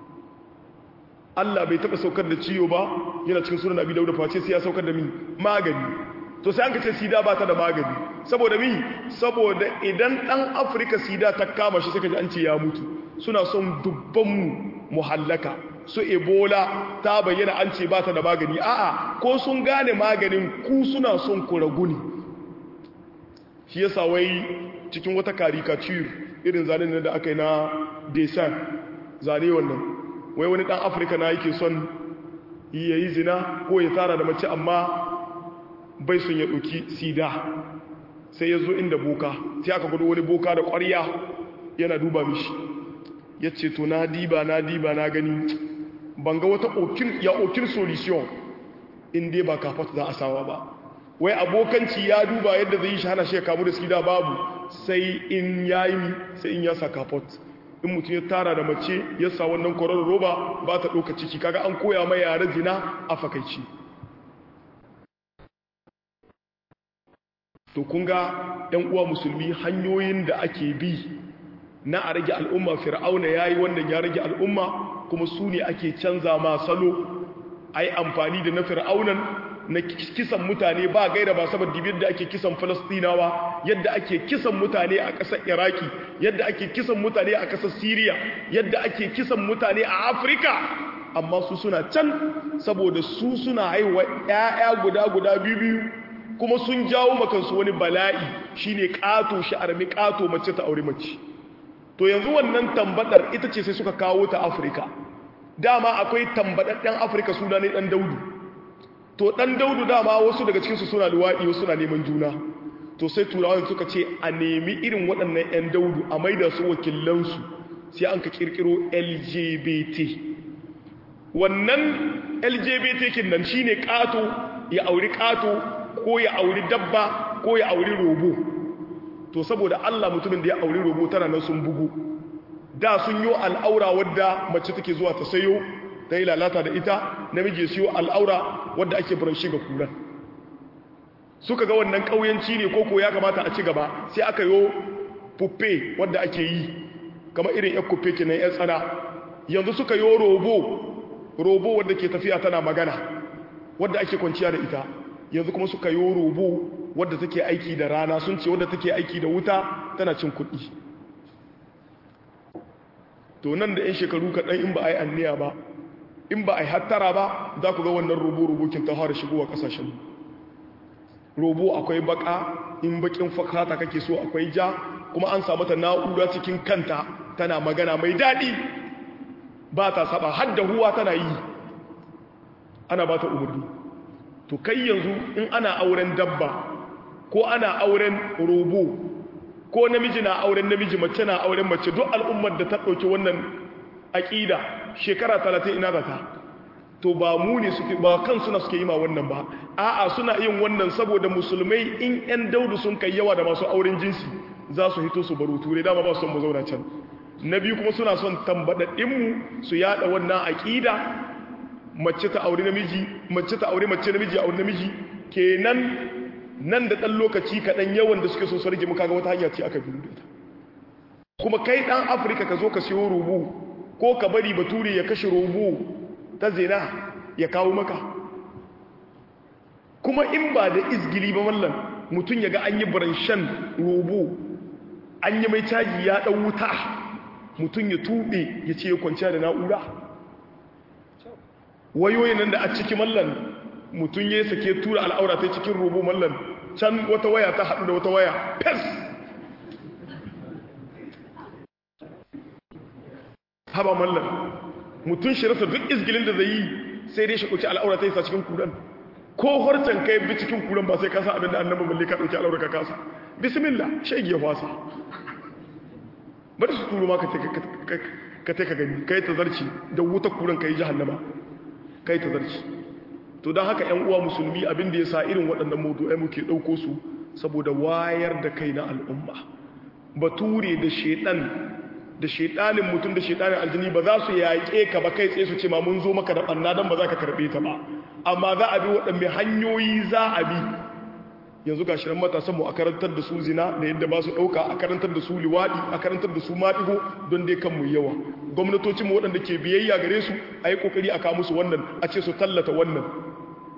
Allah bai taɓa saukar da ciwo ba yana cikin sunan abi dauda face sai ya saukar da min magani to sai an ka ce sida ba ta da magani saboda mi saboda idan ɗan afirka sida ta kama shi suka ji an ce ya mutu suna son dubbanmu mu hallaka su ebola ta bayyana an ce ba ta da magani a'a ko sun gane maganin ku suna son ku ragu ne shi yasa wai cikin wata caricature irin zanen da aka yi na desan zane wannan wai wani dan afirka na yake son ya yi zina ko ya tara da mace amma bai sun ya ɗauki sida sai ya zo inda boka sai aka gudu wani boka da ƙwarya yana duba mishi ya ce to na diba na diba na gani ban ga wata ya okin solution inda ba kafat za a sawa ba wai abokanci ya duba yadda zai yi shi hana shi ya kamu da sida babu sai in ya yi sai in ya sa kafat in mutum ya tara da mace ya sa wannan kwarar roba ba ta ɗauka ciki kaga an koya mai yare zina a fakaici to kun ga ‘yan uwa musulmi hanyoyin da ake bi na a rage al'umma fir'auna ya yi wannan ya rage al'umma kuma su ne ake canza ma salo a yi amfani da na fir'aunan na kisan mutane ba gaira ba saboda yadda ake kisan falastinawa yadda ake kisan mutane a ƙasar iraki yadda ake kisan mutane a ƙasar siriya yadda ake kisan mutane a afirka amma su suna can saboda su suna haihuwa 'ya'ya guda guda biyu biyu kuma sun jawo makansu wani bala'i shine ƙato shi armi ƙato mace ta aure mace to yanzu wannan tambadar ita ce sai suka kawo ta afirka dama akwai tambadadden afirka suna ne ɗan daudu to ɗan daudu dama wasu daga cikinsu suna luwaɗi wasu suna neman juna to sai turawan suka ce a nemi irin waɗannan 'yan daudu a maida su wakilansu sai an ka ƙirƙiro lgbt wannan lgbt kin nan shine ƙato ya auri ƙato ko ya auri dabba ko ya auri robo to saboda Allah mutumin da ya auri robo tana nan sun bugu da sun yi al'aura wadda mace take zuwa ta sayo ta yi lalata da ita namiji ya siyo al'aura wadda ake buranshi ga kuran suka ga wannan ƙauyanci ne koko ya kamata a ci gaba sai aka yi puppe wadda ake yi kama irin yan kuppe kenan yan tsana yanzu suka yi robo robo wadda ke tafiya tana magana wadda ake kwanciya da ita yanzu kuma suka yi robo wadda take aiki da rana sun ce wadda take aiki da wuta tana cin kuɗi to nan da 'yan shekaru kaɗan in ba a yi anniya ba in ba a yi hattara ba za ku ga wannan robo-robokin ta fara shigowa ƙasashen robo akwai baka in bakin fakata kake so akwai ja kuma an samu ta na'ura cikin kanta tana magana mai daɗi ba ta saba har da huwa tana yi ana ba ta umarni to kai yanzu in ana auren dabba ko ana auren robo ko namiji na auren namiji mace na auren mace duk al'ummar da ta ɗauki wannan aƙida shekara talatin ina zata to ba mu ne suke ba kan suna suke yi ma wannan ba a'a suna yin wannan saboda musulmai in 'yan daudu sun kai yawa da masu auren jinsi za su hito su baro turai dama ba su son mu zauna can na biyu kuma suna son tambaɗaɗɗinmu su yaɗa wannan aƙida mace ta aure namiji mace ta aure mace namiji aure namiji kenan nan da ɗan lokaci kaɗan yawan da suke so su rage muka ga wata hanya ce aka biyu da ta kuma kai ɗan afirka ka zo ka siyo rubu ko ka bari bature ya kashe rubu ta zina ya kawo maka kuma in ba da izgili ba mallan mutum ya ga an yi baranshan rubu an yi mai caji ya ɗan wuta mutum ya tuɓe ya ce ya kwanciya da na'ura wayoyin nan da a ciki mallan mutum ya sake tura al'aura ta cikin rubu mallan can wata waya ta haɗu da wata waya fes haba mallan mutum shi rasa duk izgilin da zai yi sai dai shi ɗauki al'aura ta yi sa cikin kuran ko harcen kai bi cikin kuran ba sai kasa abin da annabi balle ka ɗauki al'aura ka kasa bismillah shege ya fasa bari su turo ma ka ta ka gani ka yi ta zarci da wuta kuran ka yi jahannama ka yi ta zarci to don haka ‘yan uwa musulmi abin da ya sa irin waɗannan mawdu'ai muke ɗauko su saboda wayar da kai na al'umma bature da shaiɗan da shaiɗanin mutum da shaiɗanin aljini ba za su yaƙe ka ba kai tsaye su ce ma mun zo maka da ɓanna don ba za ka karɓe ta ba amma za a bi waɗanne hanyoyi za a bi yanzu ga shirin matasanmu a karantar da su zina da yadda ba su ɗauka a karantar da su liwaɗi a karantar da su maɗigo don dai kanmu yawa gwamnatocinmu waɗanda ke biyayya gare su a yi ƙoƙari a kawo musu wannan a ce su tallata wannan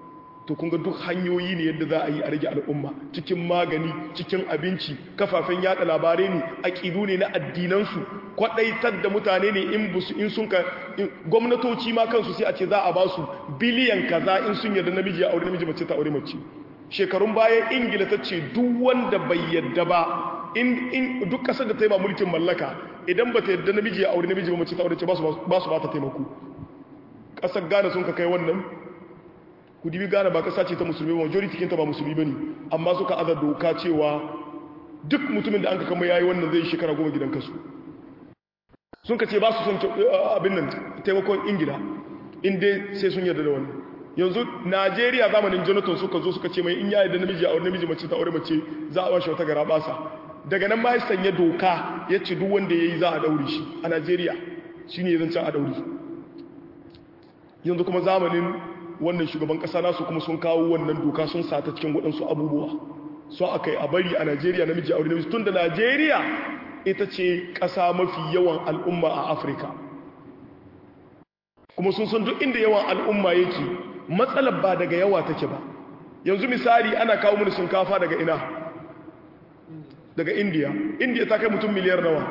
to kun ga duk hanyoyi ne yadda za a yi a rage al'umma cikin magani cikin abinci kafafen yada labarai ne aƙidu ne na addinansu kwaɗaitar da mutane ne in busu in sun ka gwamnatoci ma kansu sai a ce za a ba su biliyan kaza in sun yarda namiji ya aure namiji mace ta aure mace shekarun bayan ingila ta ce duk wanda bai yarda ba in duk kasar da ta yi ba mulkin mallaka idan ba ta yarda namiji ya aure namiji ba mace ta aure ce ba su ba ta taimako kasar ghana sun ka kai wannan ku dibi gane ba kasa ce ta musulmi ba majority kinta ba musulmi bane amma suka aza doka cewa duk mutumin da an ka kama yayi wannan zai shekara goma gidan kasu sun ka ce ba su son abin nan taimakon ingila inda sai sun yarda da wannan yanzu najeriya zamanin jonathan suka zo suka ce mai in ya yarda namiji a namiji mace ta aure mace za a bashi wata gara basa daga nan ma ya sanya doka ya ce duk wanda ya yi za a daure shi a najeriya shi ne zancen a daure yanzu kuma zamanin wannan shugaban kasa nasu kuma sun kawo wannan doka sun sata cikin waɗansu abubuwa so aka yi a bari a najeriya namiji aure namiji tun da najeriya ita ce ƙasa mafi yawan al'umma a afirka kuma sun san duk inda yawan al'umma yake matsalar ba daga yawa take ba yanzu misali ana kawo mini shinkafa daga ina daga indiya indiya ta kai mutum miliyar nawa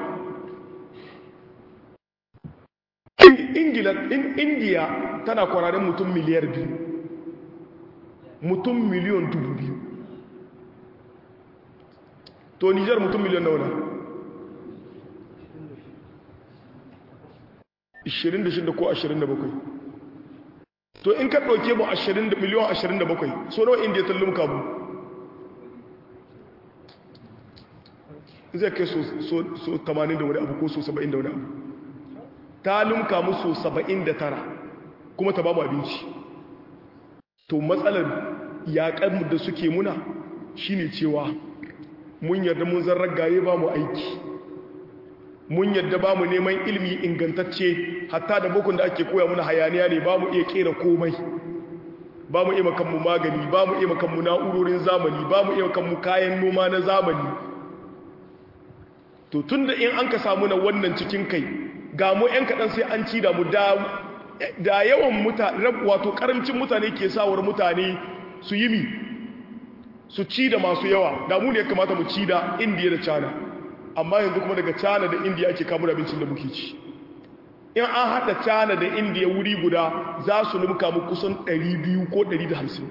indiya tana kwararin mutum miliyar biyu mutum miliyon dubu biyu to nijar mutum miliyon nawa 26 ko 27 to in ka ɗauke mu 20 miliyon 27 so nawa indiya ta lumka mu zai kai so 80 da wani abu ko so 70 da wani abu ta lumka mu so 79 kuma ta ba mu abinci to matsalar yaƙar da suke muna shine cewa mun yarda mun zan ragaye ba mu aiki mun yadda ba mu neman ilmi ingantacce hatta da bukun da ake koya muna hayaniya ne ba mu iya kera komai ba mu iya makanmu magani ba mu iya makanmu na'urorin zamani ba mu iya makanmu kayan noma na zamani to tun da in an ka samu na wannan cikin kai ga mu 'yan kaɗan sai an ci da mu da yawan mutane wato ƙarancin mutane ke sawar mutane su yi mi su ci da masu yawa da mu ne ya kamata mu ci da indiya da china amma yanzu kuma daga China da India ake kamo da abincin da muke ci in an haɗa China da India wuri guda za su lumka mu kusan 200 ko 150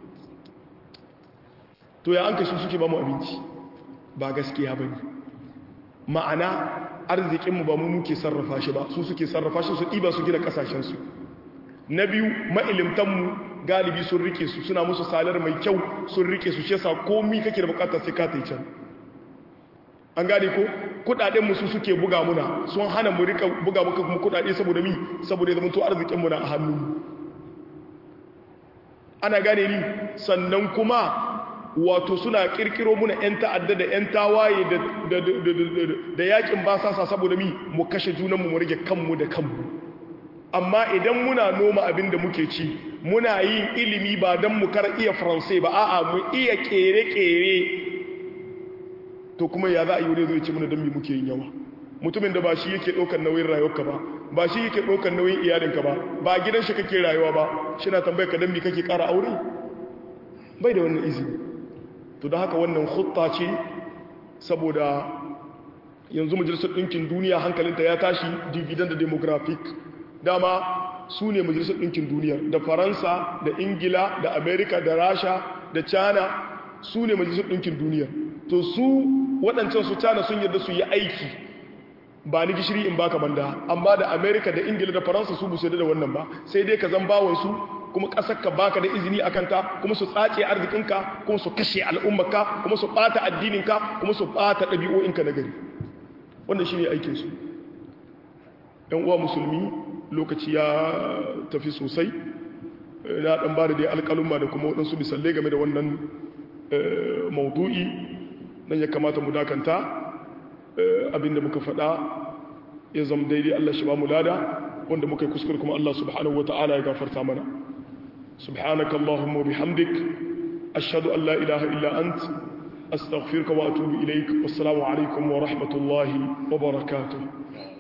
to ya an kashi suke ba mu abinci ba gaskiya ba ne ma'ana arzikinmu ba mu muke sarrafa shi ba su suke sarrafa shi su ɗiba su gina ƙasashensu na biyu ma'ilimtanmu galibi sun rike su suna musu salar mai kyau sun rike su shesa komi kake da bukatar sai ka ta can an gane ko kudaden musu suke buga muna sun hana mu rika buga muka kuma kudade saboda mi saboda zama to arzikin mu na a hannu ana gane ni sannan kuma wato suna kirkiro muna yan ta'adda da yan tawaye da da da da yakin basasa saboda mi mu kashe junan mu mu rage kanmu da kanmu amma idan muna noma abin da muke ci muna yin ilimi ba dan mu kar iya faransai ba a'a mu iya kere-kere to kuma ya za a yi wani zai ce mana don mi muke yin yawa mutumin da ba shi yake ɗaukar nauyin rayuwarka ba ba shi yake ɗaukar nauyin iyalinka ba ba gidan shi kake rayuwa ba shi na tambayar ka don mi kake ƙara aure bai da wannan izini to da haka wannan hutta ce saboda yanzu majalisar ɗinkin duniya hankalinta ya tashi dividend da demographic dama su ne majalisar ɗinkin duniya da faransa da ingila da amerika da rasha da china su ne majalisar ɗinkin duniya to su waɗancan su cana sun yarda su yi aiki ba ni gishiri in baka banda amma da amerika da ingila da faransa su busu da wannan ba sai dai ka zan bawansu kuma ƙasar ka baka da izini a kanta kuma su tsace arzikinka kuma su kashe al'ummarka kuma su ɓata addininka kuma su ɓata ɗabi'o'inka na gari wannan shi ne aikinsu ‘yan uwa musulmi lokaci ya tafi sosai na ɗan ba da dai alƙalumma da kuma waɗansu misalai game da wannan maudu'i nan ya kamata mu dakanta abinda muka faɗa ya zama daidai Allah shi ba mu lada wanda muka yi kuskure kuma Allah subhanahu wa ta'ala ya gafarta mana subhanaka Allahumma bihamdik ashhadu an la ilaha illa ant astaghfiruka wa atubu ilaik wassalamu alaikum wa rahmatullahi wa barakatuh